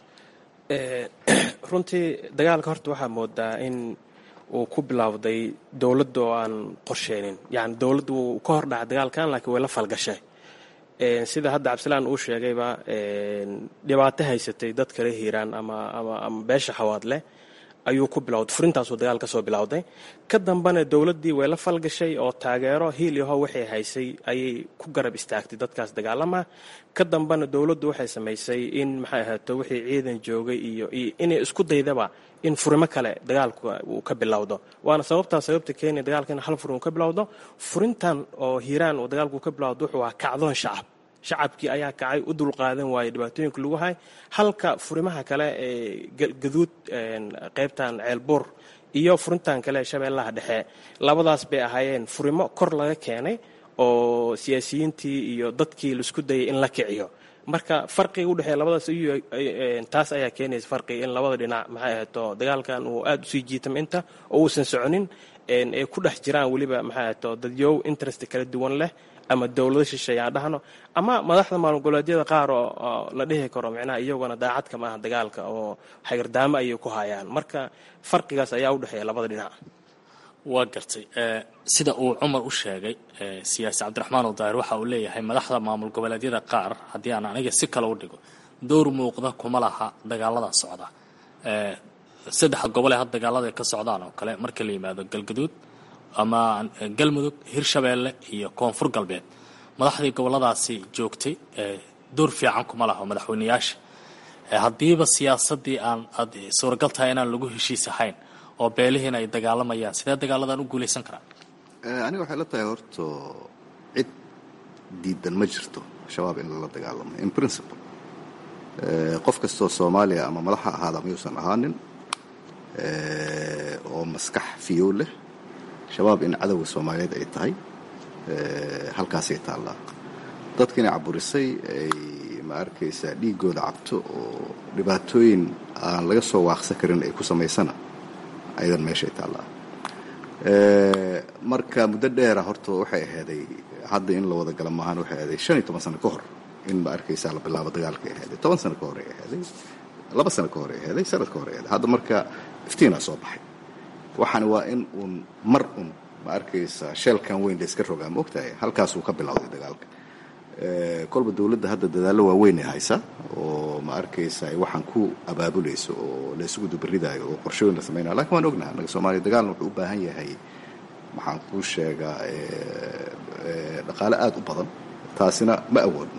runtii dagaalka horta waxaa moodaa in uu ku bilowday dowladda oo aan qorsheynin yani dowladda wuu ka hor dhaca dagaalkan laakiin way la falgashay sida hadda cabdisalaan uu sheegayba dhibaato haysatay dad kale hiiraan ama ama beesha xawaadleh ayuu ku bilowday furintaasuu dagaal ka soo bilowday ka dambana dowladdii way la falgashay oo taageero hiil yaho waxay haysay ayay ku garab istaagtay dadkaas dagaalama ka dambana dowladdu waxay samaysay in maxay ahaato wixii ciidan joogay iyo inay isku daydaba in furimo kale dagaalku uu ka bilowdo waana sababtaa sababta kenya dagaalka in hal furin uu ka bilowdo furintan oo hiiraan uu dagaalku ka bilowdo wuxuu ahaa kacdoon shacab shacabkii ayaa kacay u dulqaadan waayey dhibaatooyinka lagu hay halka furimaha kale ee gaduud qaybtan ceelbuur iyo furintan kale ee shabeellaha dhexe labadaas bay ahaayeen furimo kor laga keenay oo siyaasiyiintii iyo dadkii laisku dayay in la kiciyo marka farqiga udhexeeya labadaas taas ayaa keenaysa farqiga in labada dhinac maxay ahayto dagaalkan uu aada usii jiitama inta oo uusan soconin ay ku dhex jiraan weliba maxay ahayto dadyow interest kala duwan leh ama dowlado shisheeye aan dhahno ama madaxda maalin goboleedyada qaar oo la dhihi karo micnaha iyaguna daacadka maaha dagaalka oo xagardaamo ayay ku hayaan marka farqigaas ayaa u dhexeeya labada dhinac waa gartay sida uu cumar u sheegay siyaasi cabdiraxmaan udaahir waxa uu leeyahay madaxda maamul goboleedyada qaar haddii aan aniga si kale u dhigo dowr muuqda kuma laha dagaalada socda saddexda gobole had dagaalada ka socdaan oo kale marka la yimaado galgaduud ama galmudug hirshabeelle iyo koonfur galbeed madaxdii goboladaasi joogtay door fiican kuma laha madaxweyneyaasha haddiiba siyaasadii aan aad suuragal tahay inaan lagu heshiis ahayn oo beelihiina ay dagaalamayaan sidee dagaaladan u guulaysan karaan aniga waxay la tahay horto cid diidan ma jirto shabaab in lala dagaalamo in principle qof kastoo soomaaliya ama madax ha ahaada mayuusan ahaanin oo maskax fiyow leh shabaab in cadowga soomaaliyeed ay tahay halkaasay taallaa dadkiina caburisay ay ma arkaysaa dhiigooda cabto oo dhibaatooyin aan laga soo waaqsan karin ay ku samaysana ayadan meeshay taallaa marka muddo dheera horta waxay ahaaday hadda in la wada gala maahan waxay ahaaday shan iyo toban sano ka hor in ma arkaysaa la bilaabo dagaalka ay ahaaday toban sano ka hor ay ahaaday laba sano ka hor ay ahaaday sanad ka hor ay ahaaday hadda marka iftiinaa soo baxay waxaana waa in uun mar un ma arkaysaa sheelkan weyn la iska rogaa ma ogtahay halkaasuu ka bilowday dagaalka kolba dowladda hadda dadaallo waaweyn ay haysa oo ma arkaysa waxaan ku abaabulayso oo la isugu dubaridaayo oo qorshooyin la samaynaya lakin waan ognaha anaga soomaaliya dagaalna wuxuu u baahan yahay maxaan kuu sheegaa dhaqaale aada u badan taasina ma awoodno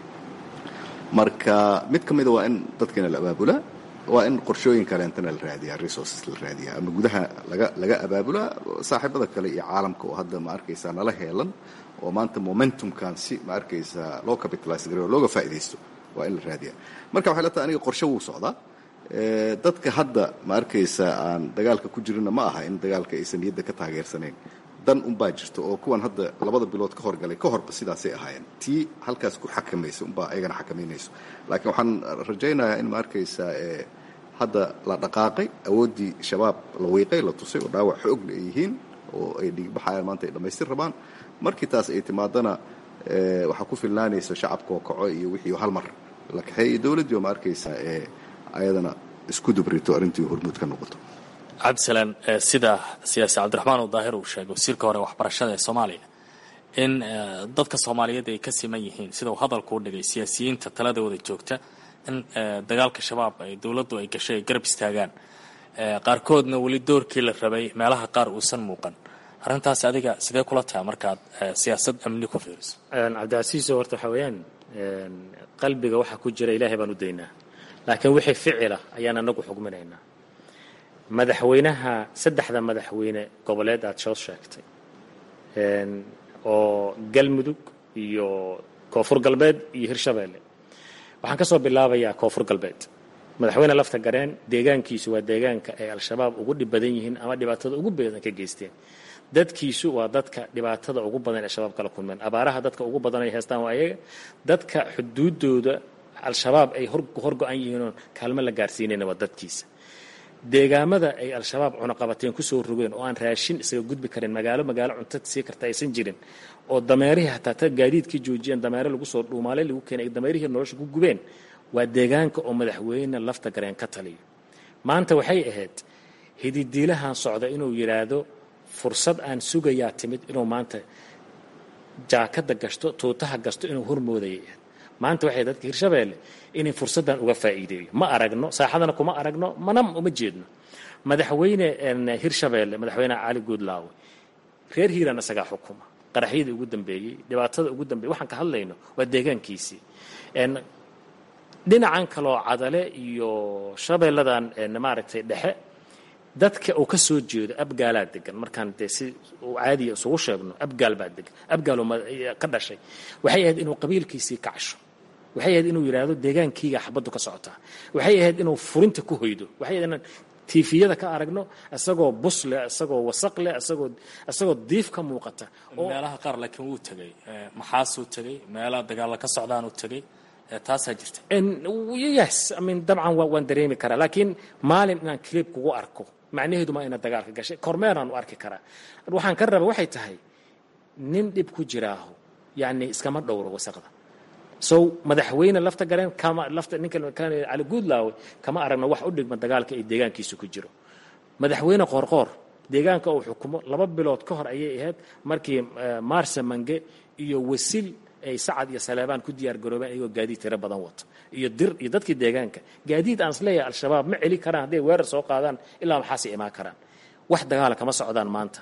marka mid ka mida waa in dadkiina la abaabulaa waa in qorshooyin kaleentana la raadiyaa resources la raadiyaa ama gudaha laga laga abaabulaa saaxiibada kale iyo caalamka oo hadda ma arkaysaa nala heelan oo maanta momentumkan si ma arkaysaa loo capitalize gareyo looga faa'iidaysto waa in la raadiyaa marka waxay la tahay aniga qorshe wuu socdaa dadka hadda ma arkaysaa aan dagaalka ku jirina ma aha in dagaalka aysan niyadda ka taageersanayn dan unbaa jirta oo kuwan hadda labada bilood ka horgalay ka horba sidaasay ahaayeen tii halkaas ku xakamaysa unbaa ayagana xakamaynayso laakiin waxaan rajaynayaa in ma arkaysaa hadda la dhaqaaqay awooddii shabaab la wiiqay la tusay oo dhaawac xoogla ay yihiin oo ay dhiigbaxayaan maanta ay dhammaystir rabaan markii taas ay timaadana waxaa ku filnaanaysa shacabka oo kaco iyo wixii hal mar la kaxeey iyo dowladdii oo ma arkaysaa ayadana isku dubrito arrintii hormuud ka noqoto cabdisalaan sida siyaasi cabdiraxmaan uu daahir uu sheegay wasiirka hore waxbarashada ee soomaaliya in dadka soomaaliyeed ay ka siman yihiin sida uu hadalku u dhigay siyaasiyiinta taladooda joogta in dagaalka shabaab ay dowladdu ay gashay ay garab istaagaan qaarkoodna weli doorkii la rabay meelaha qaar uusan muuqan arrintaas adiga sidee kula tahay markaad siyaasad amni ku fiiriso cabdicasiiso horta waxaa weeyaan qalbiga waxaa ku jira ilaahay baan u daynaa laakiin wixii ficila ayaan anagu xugminaynaa madaxweynaha saddexda madaxweyne goboleed aad soo sheegtay oo galmudug iyo koonfur galbeed iyo hirshabeelle waxaan ka soo bilaabayaa koonfur galbeed madaxweyne lafta gareen deegaankiisu waa deegaanka ay al-shabaab ugu dhib badan yihiin ama dhibaatada ugu badan ka geysteen dadkiisu waa dadka dhibaatada ugu badan ee shabaab kala kulmeen abaaraha dadka ugu badan ay haystaan waa ayaga dadka xuduudooda al-shabaab ay horgo-an yihiinoon kaalmo la gaarsiinayna waa dadkiisa deegaamada ay al-shabaab cunaqabateen kusoo rogeen oo aan raashin isaga gudbi karin magaalo magaalo cunto sii karta aysan jirin oo dameerihii hataa ta gaadiidkii joojiyeen dameere lagu soo dhuumaalay lagu keenay dameerihii nolosha ku gubeen waa deegaanka oo madaxweyne lafta gareen ka taliyo maanta waxay ahayd hididiilahan socda inuu yidhaahdo fursad aan sugayaa timid inuu maanta jaakada gashto tuutaha gasto inuu hormoodayay ahayd maanta waxay dadka hirshabeelle inay fursaddan uga faa'iideeyo ma aragno saaxadana kuma aragno mana uma jeedno madaxweyne hirshabeelle madaxweyne cali guudlaawe reer hiiraan isagaa xukuma qaraxyadii ugu dambeeyey dhibaatada ugu dambeeyey waxaan ka hadlayno waa deegaankiisii dhinacan kaloo cadale iyo shabeelladan maaragtay dhexe dadka uu ka soo jeedo abgaalaa degan markaan dee si uu caadiya isugu sheegno abgaal baa degan abgaal ka dhashay waxay ahayd inuu qabiilkiisii kacsho waxay ahayd inuu yidhaahdo deegaankiiga xabaddu ka socotaa waxay ahayd inuu furinta ku hoydo waxay ahayd inaan tiifiyada ka aragno isagoo bus leh isagoo wasaq leh isagoo isagoo diif ka muuqata meelaha qaar laakiin wuu tegey maxaasuu tegey meelaha dagaalla ka socdaanuu tegey taasaa jirta yes I mean dabcan waan dareemi karaa laakiin maalin inaan clip kugu arko macnaheedu ma ina dagaalka gashay kormeeraan u arki karaa waxaan ka raba waxay tahay nin dhib ku jiraaho yacni iskama dhowro wasaqda so madaxweyne lafta gareen kama lafta ninka cali guudlaawe kama aragno wax u dhigma dagaalka ay deegaankiisa ku jiro madaxweyne qoorqoor deegaanka uu xukumo laba bilood ka hor ayay ahayd markii maarsa mange iyo wasil ay sacad iyo saleebaan ku diyaar garoobeen ayagoo gaadiid tiro badan wato iyo dir iyo dadkii deegaanka gaadiid aan isleeyahay al-shabaab ma celi karaan hadday weerar soo qaadaan ilaa maxaasay imaan karaan wax dagaala kama socdaan maanta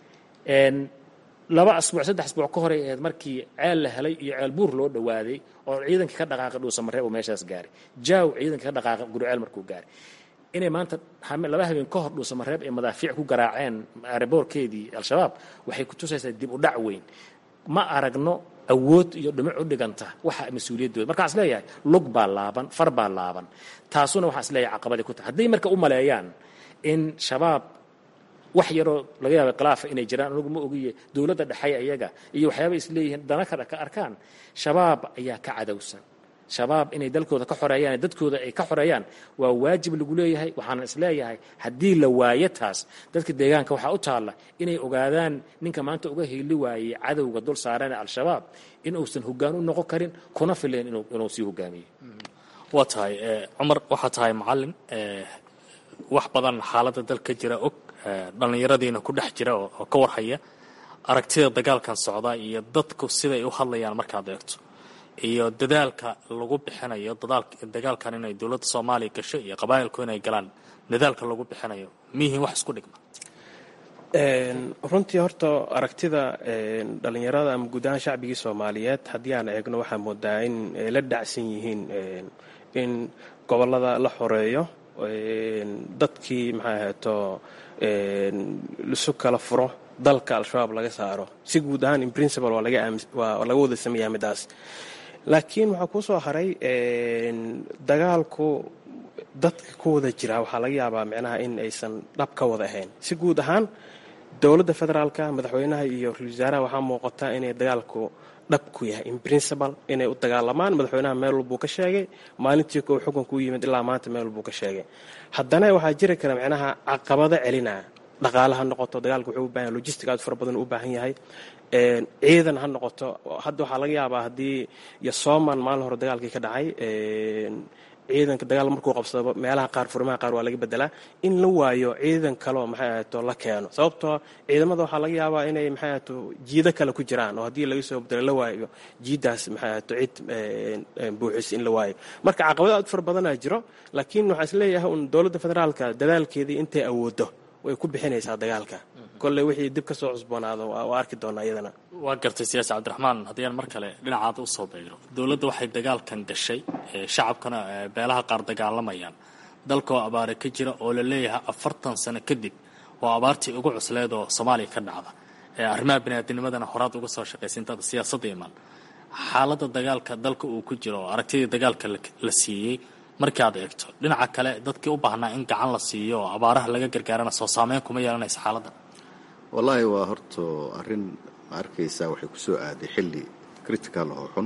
laba asbuuc saddex asbuuc ka horay ahayd markii ceel la helay iyo ceel buur loo dhawaaday oo ciidankii ka dhaqaaqay dhuusamareeb uu meeshaas gaaray jaaw ciidankii ka dhaqaaqay guriceel markuu gaaray inay maanta laba habeen ka hor dhuusamareeb ay madaafiic ku garaaceen aeroboorkeedii al-shabaab waxay ku tusaysaa dib u dhac weyn ma aragno awood iyo dhimic u dhiganta waxa mas-uuliyaddooda markaan is leeyahay lug baa laaban far baa laaban taasuna waxaan is leeyahay caqabadii ku tahay hadday marka u maleeyaan in shabaab wax yaroo laga yaaba khilaafa inay jiraan anigu ma ogiye dowladda dhexay ayaga iyo waxyaaba isleeyihiin dana ka ka arkaan shabaab ayaa ka cadowsan shabaab inay dalkooda ka xoreeyaan dadkooda ay ka xoreeyaan waa waajib lagu leeyahay waxaana isleeyahay haddii la waayo taas dadka deegaanka waxaa u taalla inay ogaadaan ninka maanta uga heli waayey cadowga dul saarane al-shabaab in uusan hoggaan u noqon karin kuna fileen inuu sii hogaamiyo waa tahay cumar waxaa tahay macalin wax badan xaaladda dalka jira og dhallinyaradiina ku dhex jira oo ka warhaya aragtida dagaalkan socda iyo dadku siday u hadlayaan markaad eegto iyo dadaalka lagu bixinayo dagaalkan inay dowladda soomaaliya gasho iyo qabaa'ilku inay galaan dadaalka lagu bixinayo miyihiin wax isku dhigma runtii horta aragtida dhallinyarada ama guud ahaan shacbigii soomaaliyeed haddii aan eegno waxaa moodaa in ay la dhacsan yihiin in gobollada la xoreeyo dadkii maxaa ahaeto lisu kala furo dalka al-shabaab laga saaro si guud ahaan in principal waa laga wada sameeyaa midaas laakiin waxaa kuu soo haray dagaalku dadka ku wada jira waxaa laga yaabaa micnaha in aysan dhab ka wada ahayn si guud ahaan dowladda federaalka madaxweynaha iyo ra-isul wasaaraha waxaa muuqata inay dagaalku dhab ku yahay in principal inay u dagaalamaan madaxweynaha meel walbuu ka sheegay maalintii kow xukunka u yimid ilaa maanta meel walbuu ka sheegay haddana waxaa jiri kara micnaha caqabado celinaa dhaqaale ha noqoto dagaalka wuxuu u bahan yahay logistic aad fara badan u baahan yahay ciidan ha noqoto hadda waxaa laga yaabaa haddii iyo sooman maalin hore dagaalkii ka dhacay ciidanka dagaal markuu qabsado meelaha qaar furimaha qaar waa laga bedelaa in la waayo ciidan kaleo maxay ahato la keeno sababtoo ciidamada waxaa laga yaabaa inay maxay ahato jiido kale ku jiraan oo haddii laga soo bedelo la waayo jiidaas maxay ahato cid buuxis in la waayo marka caqabado aad fara badanaa jiro laakiin waxaa is leeyahay un dowladda federaalka dadaalkeedii intay awoodo way ku bixinaysaa dagaalka kolley wixii dib ka soo cusboonaado waa arki doonaa iyadana waa gartay siyaasi cabdiraxmaan haddii aan mar kale dhinacaada usoo beegno dowladda waxay dagaalkan gashay shacabkana beelaha qaar dagaalamayaan dalka oo abaare ka jira oo la leeyahay afartan sano kadib oo abaartii ugu cusleed oo soomaaliya ka dhacda arrimaha biniaadinimadana horaad uga soo shaqaysa intaada siyaasadda imaan xaaladda dagaalka dalka uu ku jiro oo aragtidii dagaalka la siiyey markii aad eegto dhinaca kale dadkii u baahnaa in gacan la siiyo oo abaaraha laga gargaarana soo saameyn kuma yeelanaysa xaaladda wallaahi waa horta arrin ma arkaysaa waxay ku soo aaday xilli critical oo xun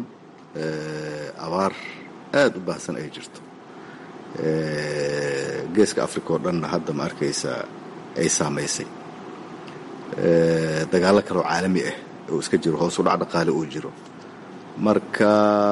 abaar aada u baahsan ay jirto geeska africa oo dhanna hadda ma arkaysaa ay saamaysay dagaallo kaleoo caalami ah oo iska jiro hoos u dhac dhaqaale uu jiro marka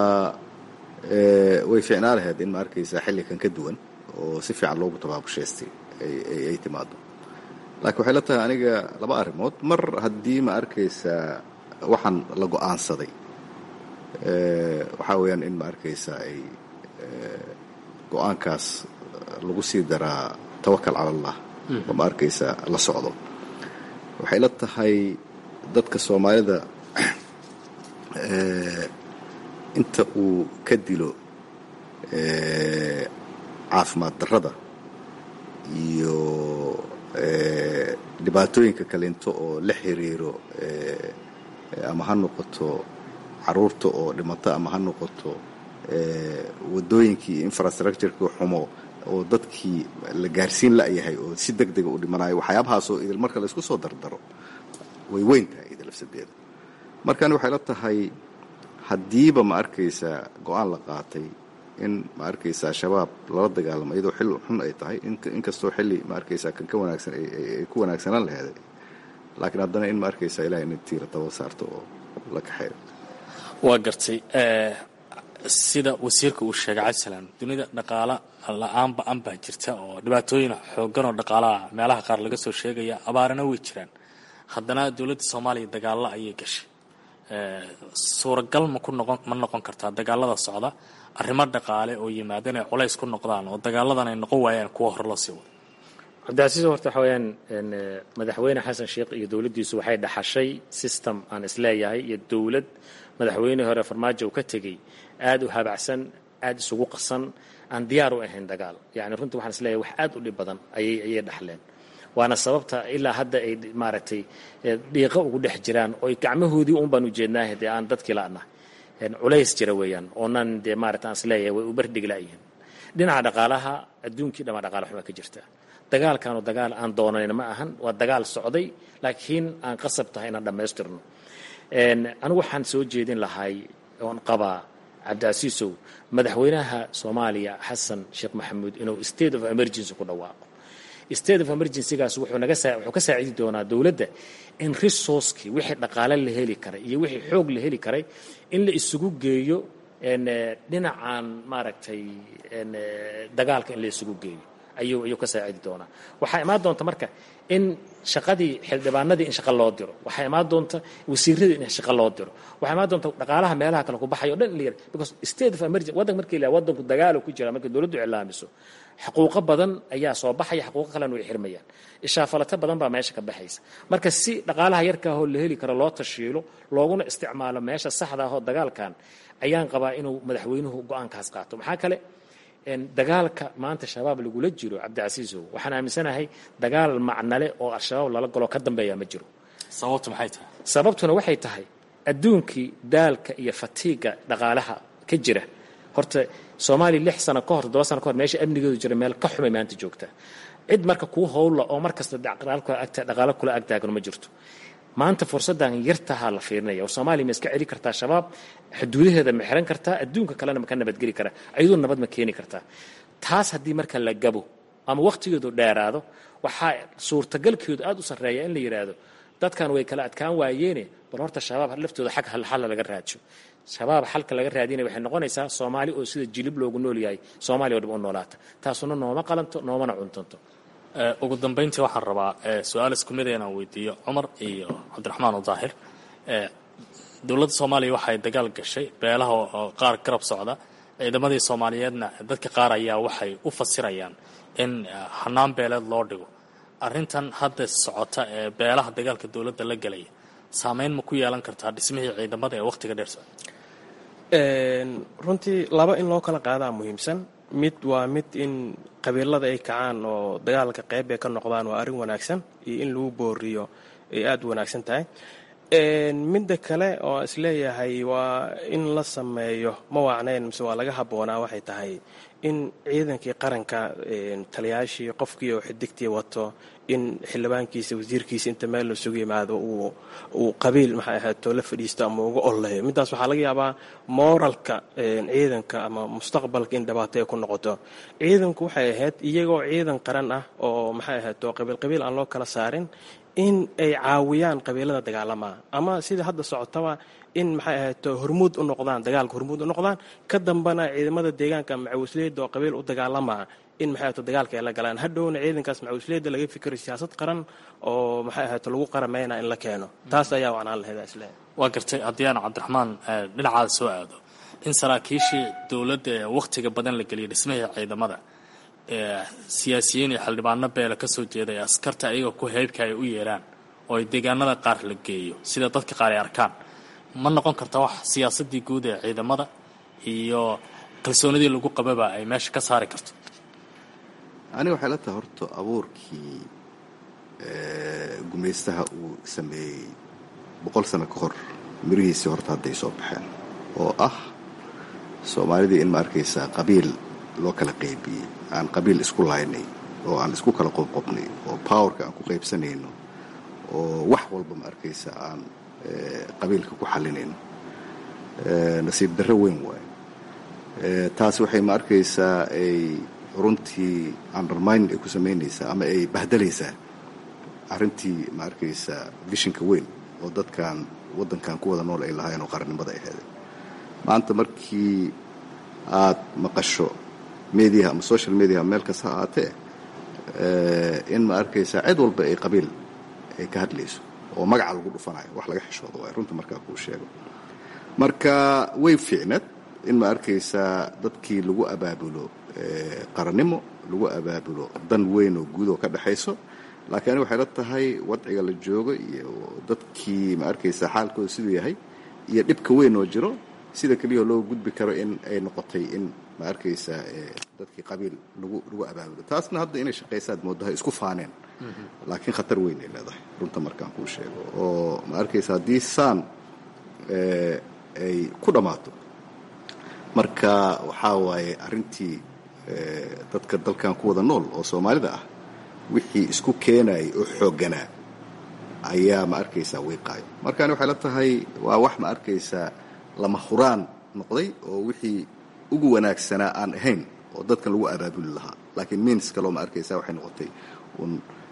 way fiicnaa lahayd in ma arkaysaa xillikan ka duwan oo si fiican loogu tabaabushaystay ay timaado laakiin waxay la tahay aniga laba arrimood mar haddii ma arkaysaa waxaan la go-aansaday waxaa weeyaan in ma arkaysaa ay go-aankaas lagu sii daraa tawakal cala allah oo ma arkaysaa la socdo waxay la tahay dadka soomaalida inta uu ka dilo caafimaad darrada iyo dhibaatooyinka kaleento oo la xiriiro ama ha noqoto caruurta oo dhimato ama ha noqoto wadooyinkii infrastructureki xumo oo dadkii la gaarsiin la'yahay oo si deg dega u dhimanayo waxyaabahaasoo idil marka laysku soo dardaro way weyn tahay idil lafsadeeda markani waxay la tahay haddiiba ma arkaysaa go-aan la qaatay in ma arkaysaa shabaab lala dagaalamo iyadoo xilli xun ay tahay inkastoo xilli ma arkaysaa kan ka wanaagsan ay ku wanaagsanaan laheeday laakiin haddana in ma arkaysaa ilahay in tiira daba saarto oo la kaxeeyo waa gartay sida wasiirka uu sheegay cabdisalaan dunida dhaqaala la-aan ba-an baa jirta oo dhibaatooyin xoogan oo dhaqaalaha meelaha qaar laga soo sheegaya abaarana way jiraan haddana dowladda soomaaliya dagaalo ayay gashay suuragal ma ku noqon ma noqon kartaa dagaalada socda arrimo dhaqaale oo yimaada inay culays ku noqdaan oo dagaaladan ay noqon waayaan kuwa hore loo sii wado cabdicasiis horta waxa weeyaan madaxweyne xasan sheekh iyo dowladdiisu waxay dhaxashay system aan isleeyahay iyo dowlad madaxweynihii hore farmaajo uu ka tegey aada u habacsan aada isugu qasan aan diyaar u ahayn dagaal yacni runtii waxaan isleeyahay wax aada u dhib badan ayay ayay dhaxleen waana sababta ilaa hadda ay maaragtay dhiiqo ugu dhex jiraan oo gacmahoodii un baan ujeednaaha dee aan dadkii la'na culays jira weeyaan oonan dee maarata aan isleeyahay way u bardhig la'yihin dhinaca dhaqaalaha adduunkii dhama dhaqaala xuma ka jirta dagaalkaanu dagaal aan doonayn ma ahan waa dagaal socday laakiin aan qasab tahay inaan dhammaystirno anigu waxaan soo jeedin lahay oon qabaa cabdicasiisow madaxweynaha soomaaliya xasan sheekh maxamuud inuu state of emergency ku dhawaaqo state of emergencygaas wuxuu naga saa wuxuu ka saacidi doonaa dowladda in resourcekii wixii dhaqaale la heli karay iyo wixii xoog la heli karay in la isugu geeyo dhinacan maaragtay dagaalka in la isugu geeyo ayuu ayuu ka saacidi doonaa waxaa imaan doonta marka in shaqadii xildhibaanadii in shaqa loo diro waxaa imaan doonta wasiiradii in shaqa loo diro waxaa imaan doonta dhaqaalaha meelaha kale ku baxayo o dhan in la yara because state of emergency waddanka markii la waddanku dagaalo ku jira markii dowladdu iclaamiso xuquuqo badan ayaa soo baxaya xuquuqo kalena way xirmayaan ishaafalato badan baa meesha ka baxaysa marka si dhaqaalaha yarkaahoo la heli karo loo tashiilo looguna isticmaalo meesha saxda ahoo dagaalkan ayaan qabaa inuu madaxweynuhu go-aankaas qaato maxaa kale dagaalka maanta shabaab lagula jiro cabdicasiisow waxaan aaminsanahay dagaal macnale oo al-shabaab lala galo ka dambeeya ma jiro sababtu maxay tahay sababtuna waxay tahay adduunkii daalka iyo fatiiga dhaqaalaha ka jira horta soomaaliya lix sano ka hor toddoba sano ka hor meesha amnigeedu jira meel ka xumay maanta joogta cid marka kuu howlla oo mar kasta dhaqaalo kula agtaagano ma jirto maanta fursaddan yartahaa la fiirinaya oo soomaaliya ma iska celi kartaa shabaab xuduudaheeda ma xiran kartaa adduunka kalena ma ka nabadgeli karaa ayadoo nabad ma keeni kartaa taas haddii marka la gabo ama wakhtigeedu dheeraado waxaa suurtagalkeedu aad u sarreeya in la yidhaahdo dadkan way kala adkaan waayeene bal horta shabaab laftooda xag halxalla laga raajo shabaab xalka laga raadinaya waxay noqonaysaa soomaali oo sida jilib loogu nool yahay soomaaliya oo dhib u noolaata taasuna nooma qalanto noomana cuntanto ugu dambayntii waxaan rabaa su-aal isku mid inaan weydiiyo cumar iyo cabdiraxmaan daahir dowladda soomaaliya waxay dagaal gashay beelaha oo qaar garab socda ciidamadii soomaaliyeedna dadka qaar ayaa waxay u fasirayaan in hanaan beeleed loo dhigo arrintan hadda socota ee beelaha dagaalka dowladda la gelaya saameyn ma ku yeelan kartaa dhismihii ciidamada ee wakhtiga dheer socda runtii laba in loo kala qaadaa muhiimsan mid waa mid in qabiilada ay kacaan oo dagaalka qayb ay ka noqdaan waa arrin wanaagsan iyo in lagu booriyo ay aada u wanaagsan tahay midda kale oo isleeyahay waa in la sameeyo ma waacnayn mise waa laga habboonaa waxay tahay in ciidankii qaranka taliyaashii qofkii oo xidigtii wato in xildhibaankiisa wasiirkiisa inta meel la sugu yimaado uu qabiil maxay ahaato la fadhiisto ama uga olleeyo middaas waxaa laga yaabaa mooralka ciidanka ama mustaqbalka in dhibaato ay ku noqoto ciidanku waxay ahayd iyagoo ciidan qaran ah oo maxay ahaato qabiil qabiil aan loo kala saarin in ay caawiyaan qabiilada dagaalamaa ama sida hadda socotaba in maxay ahayto hormuud u noqdaan dagaalka hormuud u noqdaan ka dambana ciidamada deegaanka macawisleyda oo qabiil u dagaalamaa in maxay ahayto dagaalka ay la galaan hadhowna ciidankaas macawisleyda laga fikiro siyaasad qaran oo maxay ahayto lagu qaramayna in la keeno taas ayaa wacnaan lahayd isle waa gartay haddii aan cabdiraxmaan dhinacaada soo aado in saraakiishii dowladda ee wakhtiga badan la geliyay dhismihii ciidamada siyaasiyiin iyo xildhibaano beela ka soo jeeday askarta ayaga ku heybka ay u yeeraan oo ay deegaanada qaar la geeyo sida dadka qaar ay arkaan ma noqon karta wax siyaasadii guud ee ciidamada iyo kalsoonidii lagu qababa ay meesha ka saari karto aniga waxay la tahay horta abuurkii gumaystaha uu sameeyey boqol sano ka hor mirihiisii horta hadday soo baxeen oo ah soomaalidii in ma arkaysaa qabiil loo kala qaybiyey aan qabiil isku laynay oo aan isku kala qobqobnay oo powerka aan ku qaybsanayno oo wax walba ma arkaysa aan qabiilka ku xalinayno nasiib darro weyn waayo taas waxay ma arkaysaa ay runtii undermining ay ku samaynaysaa ama ay bahdalaysaa arrintii ma arkaysaa vishinka weyn oo dadkan waddankan ku wada nool ay lahaayeen oo qarannimada ay heedeen maanta markii aad maqasho mediaha ama social mediaha meel kasta ha aatee in ma arkaysaa cid walba ay qabiil ay ka hadlayso oo magaca lagu dhufanayo wax laga xishoodo waay runta markaa kuu sheego marka way fiicnad in ma arkaysaa dadkii lagu abaabulo qarannimo lagu abaabulo dan weyn oo guud oo ka dhexayso laakiin aniga waxay la tahay wadciga la joogo iyo dadkii ma arkaysaa xaalkooda siduu yahay iyo dhibka weyn oo jiro sida keliya loo gudbi karo in ay noqotay in ma arkaysaa dadkii qabiil lagu lagu abaabulo taasna hadda inay shaqaysaad moodahay isku faaneen laakiin khatar weyn ay leedahay runta markaan kuu sheego oo ma arkaysa haddii saan ay ku dhammaato marka waxaa waaye arrintii dadka dalkan ku wada nool oo soomaalida ah wixii isku keenayay oo xoogganaa ayaa ma arkaysaa wiiqaayo markaani waxay la tahay waa wax ma arkaysaa lama huraan noqday oo wixii ugu wanaagsanaa aan ahayn oo dadkan lagu abaabuli lahaa laakiin miins kaloo ma arkaysaa waxay noqotay un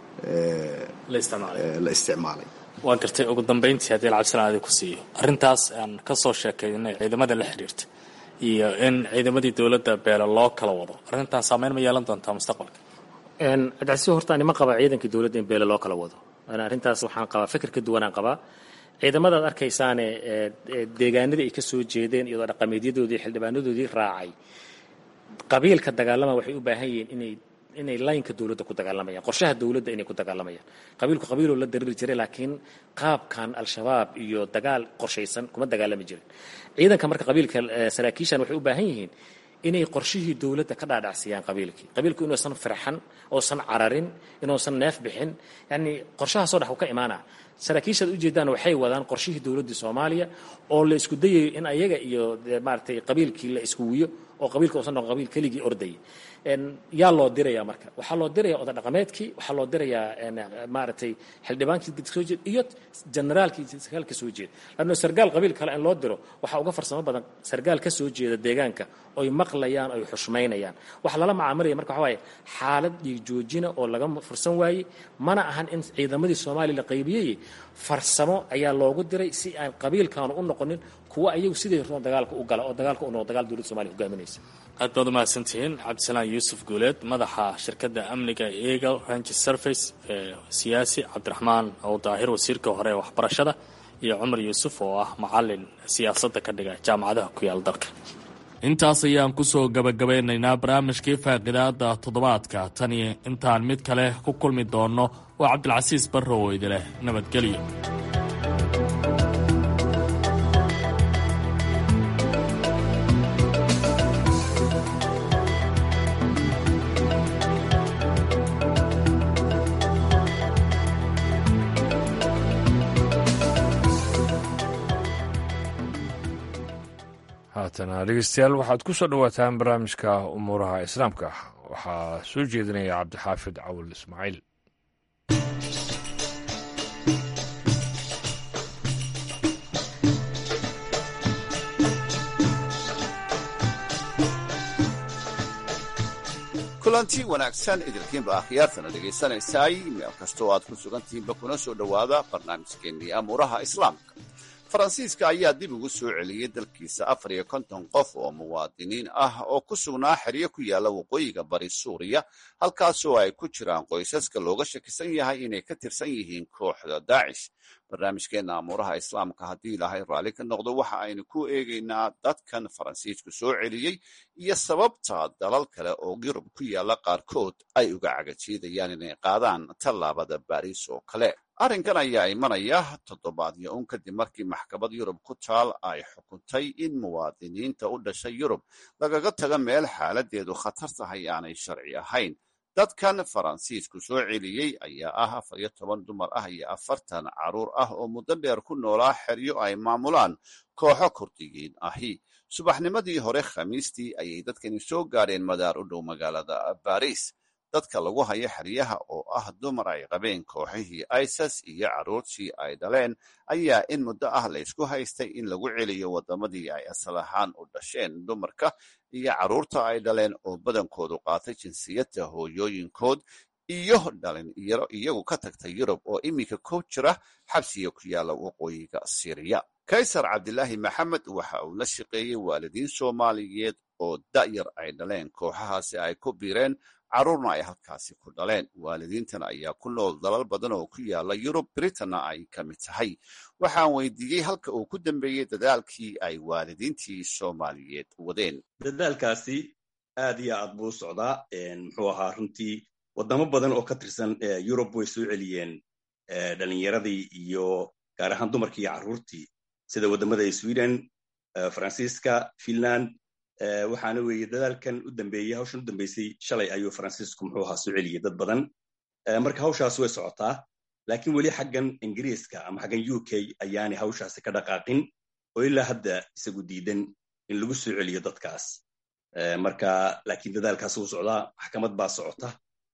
la isticmaalay waa gartay ugu dambayntii haddii lacabdisalaan adi ku siiyo arrintaas aan ka soo sheekaynay ciidamada la xiriirta iyo in ciidamadii dowladda beele loo kala wado arrintan saameyn ma yeelan doontaa mustaqbalka cabdicasiis horta anima qaba ciidankii dowladda in beele loo kala wado arrintaas waxaan qabaa fikir ka duwanaan qabaa ciidamadaad arkaysaane deegaanadii ay ka soo jeedeen iyadoo dhaqameedyadoodii xildhibaanadoodii raacay qabiilka dagaalama waxay u baahan yihiin inay inay laynka dowladda ku dagaalamayaan qorshaha dowladda inay ku dagaalamayaan qabiilku qabiiloo la dariri jiray laakiin qaabkan al-shabaab iyo dagaal qorshaysan kuma dagaalami jirin ciidanka marka qabiilka saraakiishan waxay u baahan yihiin inay qorshihii dowladda ka dhaadhacsiyaan qabiilkii qabiilku inuusan firxan oosan cararin inuusan neef bixin yacni qorshahaasoo dhex u ka imaana saraakiishaad ujeedaan waxay wadaan qorshihii dowladdii soomaaliya oo la isku dayayo in ayaga iyo maaragtay qabiilkii la isku wiyo oo qabiilka uusan noqon qabiil keligii ordayay yaa loo diraya marka waxaa loo diraya oda dhaqameedkii waxaa loo dirayaa maaragtay xildhibaankii soo jeed iyo generaalkii sargaal ka soo jeeda lanno sargaal qabiil kale in loo diro waxaa uga farsamo badan sargaal ka soo jeeda deegaanka oy maqlayaan oy xushmaynayaan waxa lala macaamilaya marka waxa waaye xaalad dhiig joojina oo laga fursan waayey mana ahan in ciidamadii soomaaliya la qaybiyey farsamo ayaa loogu diray si aan qabiilkaanu u noqonin kuwa ayagu siday roon dagaalka u gala oo dagaalka u noqo dagaal dowladda somaaliya hogaaminaysa aad baad umahadsantihiin cabdisalaan yuusuf guuleed madaxa shirkadda amniga eagle range service ee siyaasi cabdiraxmaan ow daahir wasiirka hore ee waxbarashada iyo cumar yuusuf oo ah macalin siyaasadda ka dhiga jaamacadaha ku yaal dalka intaas ayaan kusoo gabagabeynaynaa barnaamijkii faaqidaada toddobaadka tan iyo intaan mid kale ku kulmi doonno waa cabdilcasiis barrow oo idileh nabadgelyo haatana dhegeystayaal waxaad ku soo dhowaataan barnaamijka umuuraha islaamka waxaa soo jeedinaya cabdixaafid cawal ismaaciil kulanti wanaagsan idilkiinba akhyaartana dhegaysanaysaay meel kastoo aad ku sugantihiinba kuna soo dhowaada barnaamijkeennii amuuraha islaamka faransiiska ayaa dib ugu soo celiyey dalkiisa afar iyo konton qof oo muwaadiniin ah oo ku sugnaa xeryo ku yaalla waqooyiga bari suuriya halkaasoo ay ku jiraan qoysaska looga shakisan yahay inay ka tirsan yihiin kooxda daacish barnaamijkeenna amuuraha islaamka haddii ilaahay raalli ka noqdo waxa aynu ku eegaynaa dadkan faransiisku soo celiyey iyo sababta dalal kale oo yurub ku yaalla qaarkood ay uga cagajiidayaan inay qaadaan tallaabada baariis oo kale arrinkan ayaa imanaya toddobaadyo un kadib markii maxkamad yurub ku taal ay xukuntay in muwaadiniinta u dhashay yurub lagaga taga meel xaaladeedu khatar tahay aanay sharci ahayn dadkan faransiisku soo celiyey ayaa ah afar iyo toban dumar ah iyo afartan carruur ah oo muddo dheer ku noolaa xeryo ay maamulaan kooxo kurdiyiin ahi subaxnimadii hore khamiistii ayay dadkani soo gaadheen madaar u dhow magaalada baris dadka lagu hayo xeryaha oo ah dumar ay qabeen kooxihii isas iyo carruurtii ay dhaleen ayaa in muddo ah la ysku haystay in lagu celiyo waddamadii ay asal ahaan u dhasheen dumarka iyo carruurta ay dhaleen oo badankoodu qaatay jinsiyadda hooyooyinkood iyo dhalinyaro iyagu ka tagtay yurub oo iminka ku jira xabsiga ku yaalla waqooyiga siriya kaysar cabdilaahi maxamed waxa uu la shaqeeyey waalidiin soomaaliyeed oo da'yar ay dhaleen kooxahaasi ay ku biireen carruurna ay halkaasi ku dhaleen waalidiintan ayaa ku nool dalal badan oo ku yaala yurub britanna ay ka mid tahay waxaan weydiiyey halka uu ku dambeeyey dadaalkii ay waalidiintii soomaaliyeed wadeen dadaalkaasi aad iyo aad buu u socdaa muxuu ahaa runtii waddamo badan oo ka tirsan yurub way soo celiyeen dhalinyaradii iyo gaar ahaan dumarkii iyo carruurtii sida waddamada sweden faransiiska finland waxaana weeye dadaalkan u dambeeyey hawshan u dambeysay shalay ayuu faransiisku muxuu ahaa soo celiyey dad badan marka hawshaas way socotaa laakiin weli xaggan ingiriiska ama xaggan u k ayaanay hawshaasi ka dhaqaaqin oo ilaa hadda isagu diidan in lagu soo celiyo dadkaas marka laakiin dadaalkaas wuu socdaa maxkamad baa socota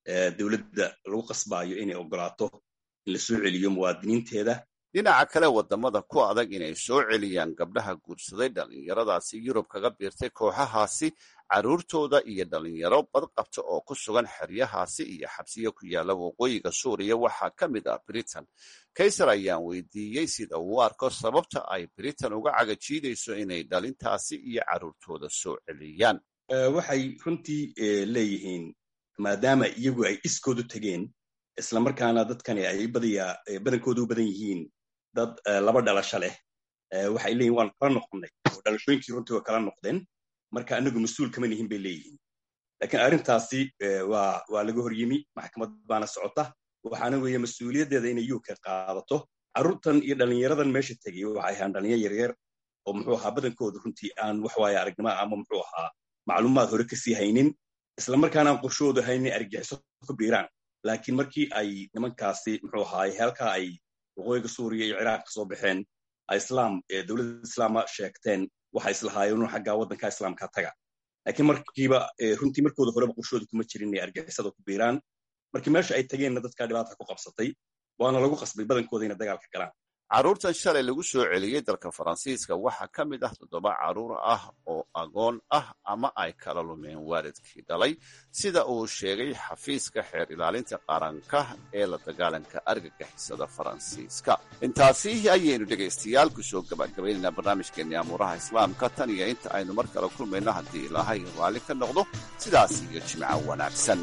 dowladda lagu qasbaayo inay ogolaato in la soo celiyo muwaadiniinteeda dhinaca kale wadamada ku adag inay soo celiyaan gabdhaha guursaday dhallinyaradaasi yurub kaga biirtay kooxahaasi carruurtooda iyo dhallinyaro badqabta oo ku sugan xeryahaasi iyo xabsiyo ku yaala waqooyiga suuriya waxaa ka mid ah britain kaysar ayaan weydiiyey sida uu arko sababta ay britain uga cagajiidayso inay dhalintaasi iyo carruurtooda soo celiyaan waxay runtii leeyihiin maadaama iyagu ay iskoodu tegeen islamarkaana dadkani ay badankoodu u badan yihiin dad laba dhalasho leh waxay leeyihin waan kala noqonnay oo dhalashooyinkii runtii waa kala noqdeen marka anagu mas-uul kama nihin bay leeyihiin laakiin arrintaasi waa waa laga hor yimi maxkamad baana socota waxaana weeye mas-uuliyaddeeda inay uk qaadato carruurtan iyo dhallinyaradan meesha tegay waxay ahaan dhalinyar yaryar oo muxuu ahaa badankooda runtii aan wax waaye aragnimo ama muxuu ahaa macluumaad hore kasii haynin islamarkaana aan qorshoodu haynin argagixiso ku biiraan laakiin markii ay nimankaasi muxuu ahaay halkaa ay waqooyiga suuriya iyo ciraaq ka soo baxeen islaam dowladda islaama sheegteen waxay islahaayeen inu xaggaa waddanka islaamka taga laakiin markiiba runtii markooda horeba qorshooda kuma jirin inay argixisada ku biiraan markii meesha ay tageenna dadkaa dhibaata ku qabsatay waana lagu qasbay badankooda inay dagaalka galaan carruurtan shalay lagu soo celiyey dalka faransiiska waxaa ka mid ah toddoba carruur ah oo agoon ah ama ay kala lumeen waalidkii dhalay sida uu sheegay xafiiska xeer ilaalinta qaranka ee la dagaalanka argagixisada faransiiska intaasi ayaynu dhegaystayaal kusoo gabagabaynaynaa barnaamijkeenii amuuraha islaamka tan iyo inta aynu mar kale kulmayno haddii ilaahay raalli ka noqdo sidaas iyo jimco wanaagsan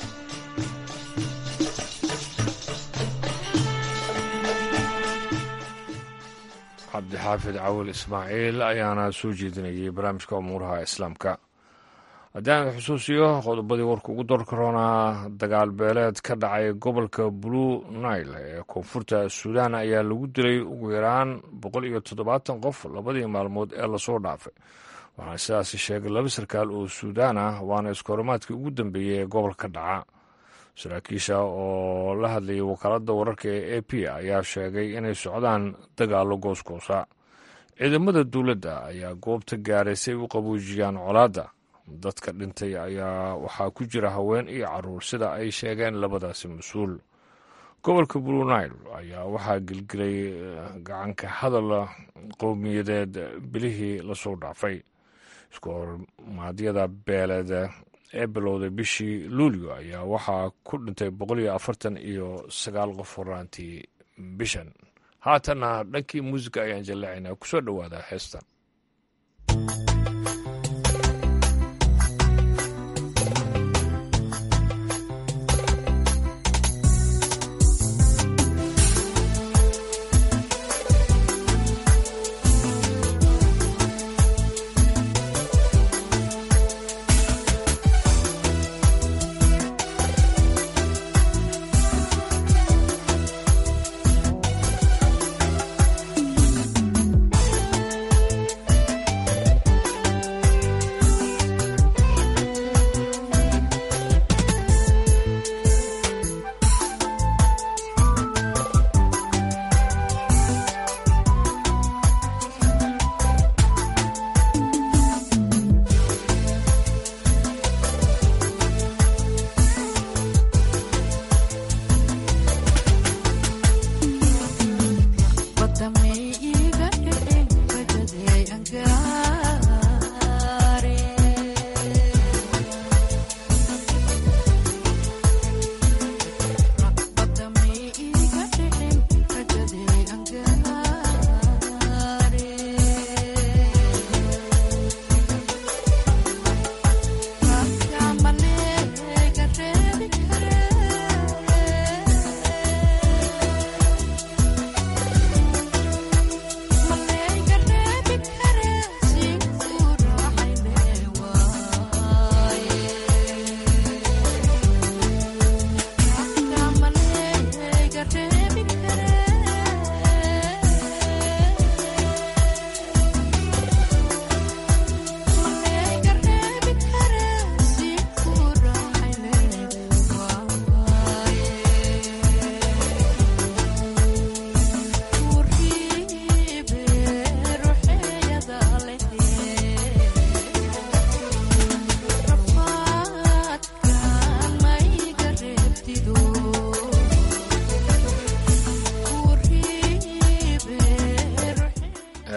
cabdixaafid cawil ismaaciil ayaana soo jeedinayay barnaamijka umuuraha islaamka haddii aan xusuusiyo qodobadii warka ugu doorka roonaa dagaal beeleed ka dhacay gobolka blue nile ee koonfurta suudaan ayaa lagu dilay ugu yaraan boqol iyo toddobaatan qof labadii maalmood ee lasoo dhaafay waxaana sidaasi sheegay laba sarkaal oo suudaan ah waana iskoorimaadkii ugu dambeeyey ee gobolka dhaca saraakiisha oo la hadlayay wakaaladda wararka ee a p ayaa sheegay inay socdaan dagaallo goosgoosa ciidamada dowladda ayaa goobta gaaray si ay u qaboojiyaan colaadda dadka dhintay ayaa waxaa ku jira haween iyo caruur sida ay sheegeen labadaasi mas-uul gobolka blue nile ayaa waxaa gelgelay gacanka hadal qowmiyadeed bilihii lasoo dhaafay iskoormaadyada beeleed ee bilowday bishii luulyo ayaa waxaa ku dhintay boqol iyo afartan iyo sagaal qof horaantii bishan haatanna dhankii muusiga ayaan jallacaynaa kusoo dhowaada heestan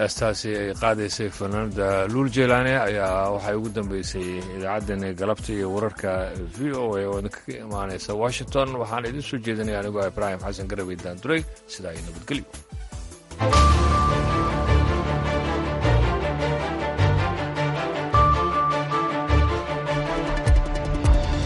heestaasi ay qaadaysay fanaanada luul jelaane ayaa waxay ugu dambeysay idaacaddani galabta iyo wararka v o a oo idinkaga imaanaysa washington waxaan idiin soo jeedinaya anigoo ibraahim xasan garabey daanduray sidaa iyo nabadgelyo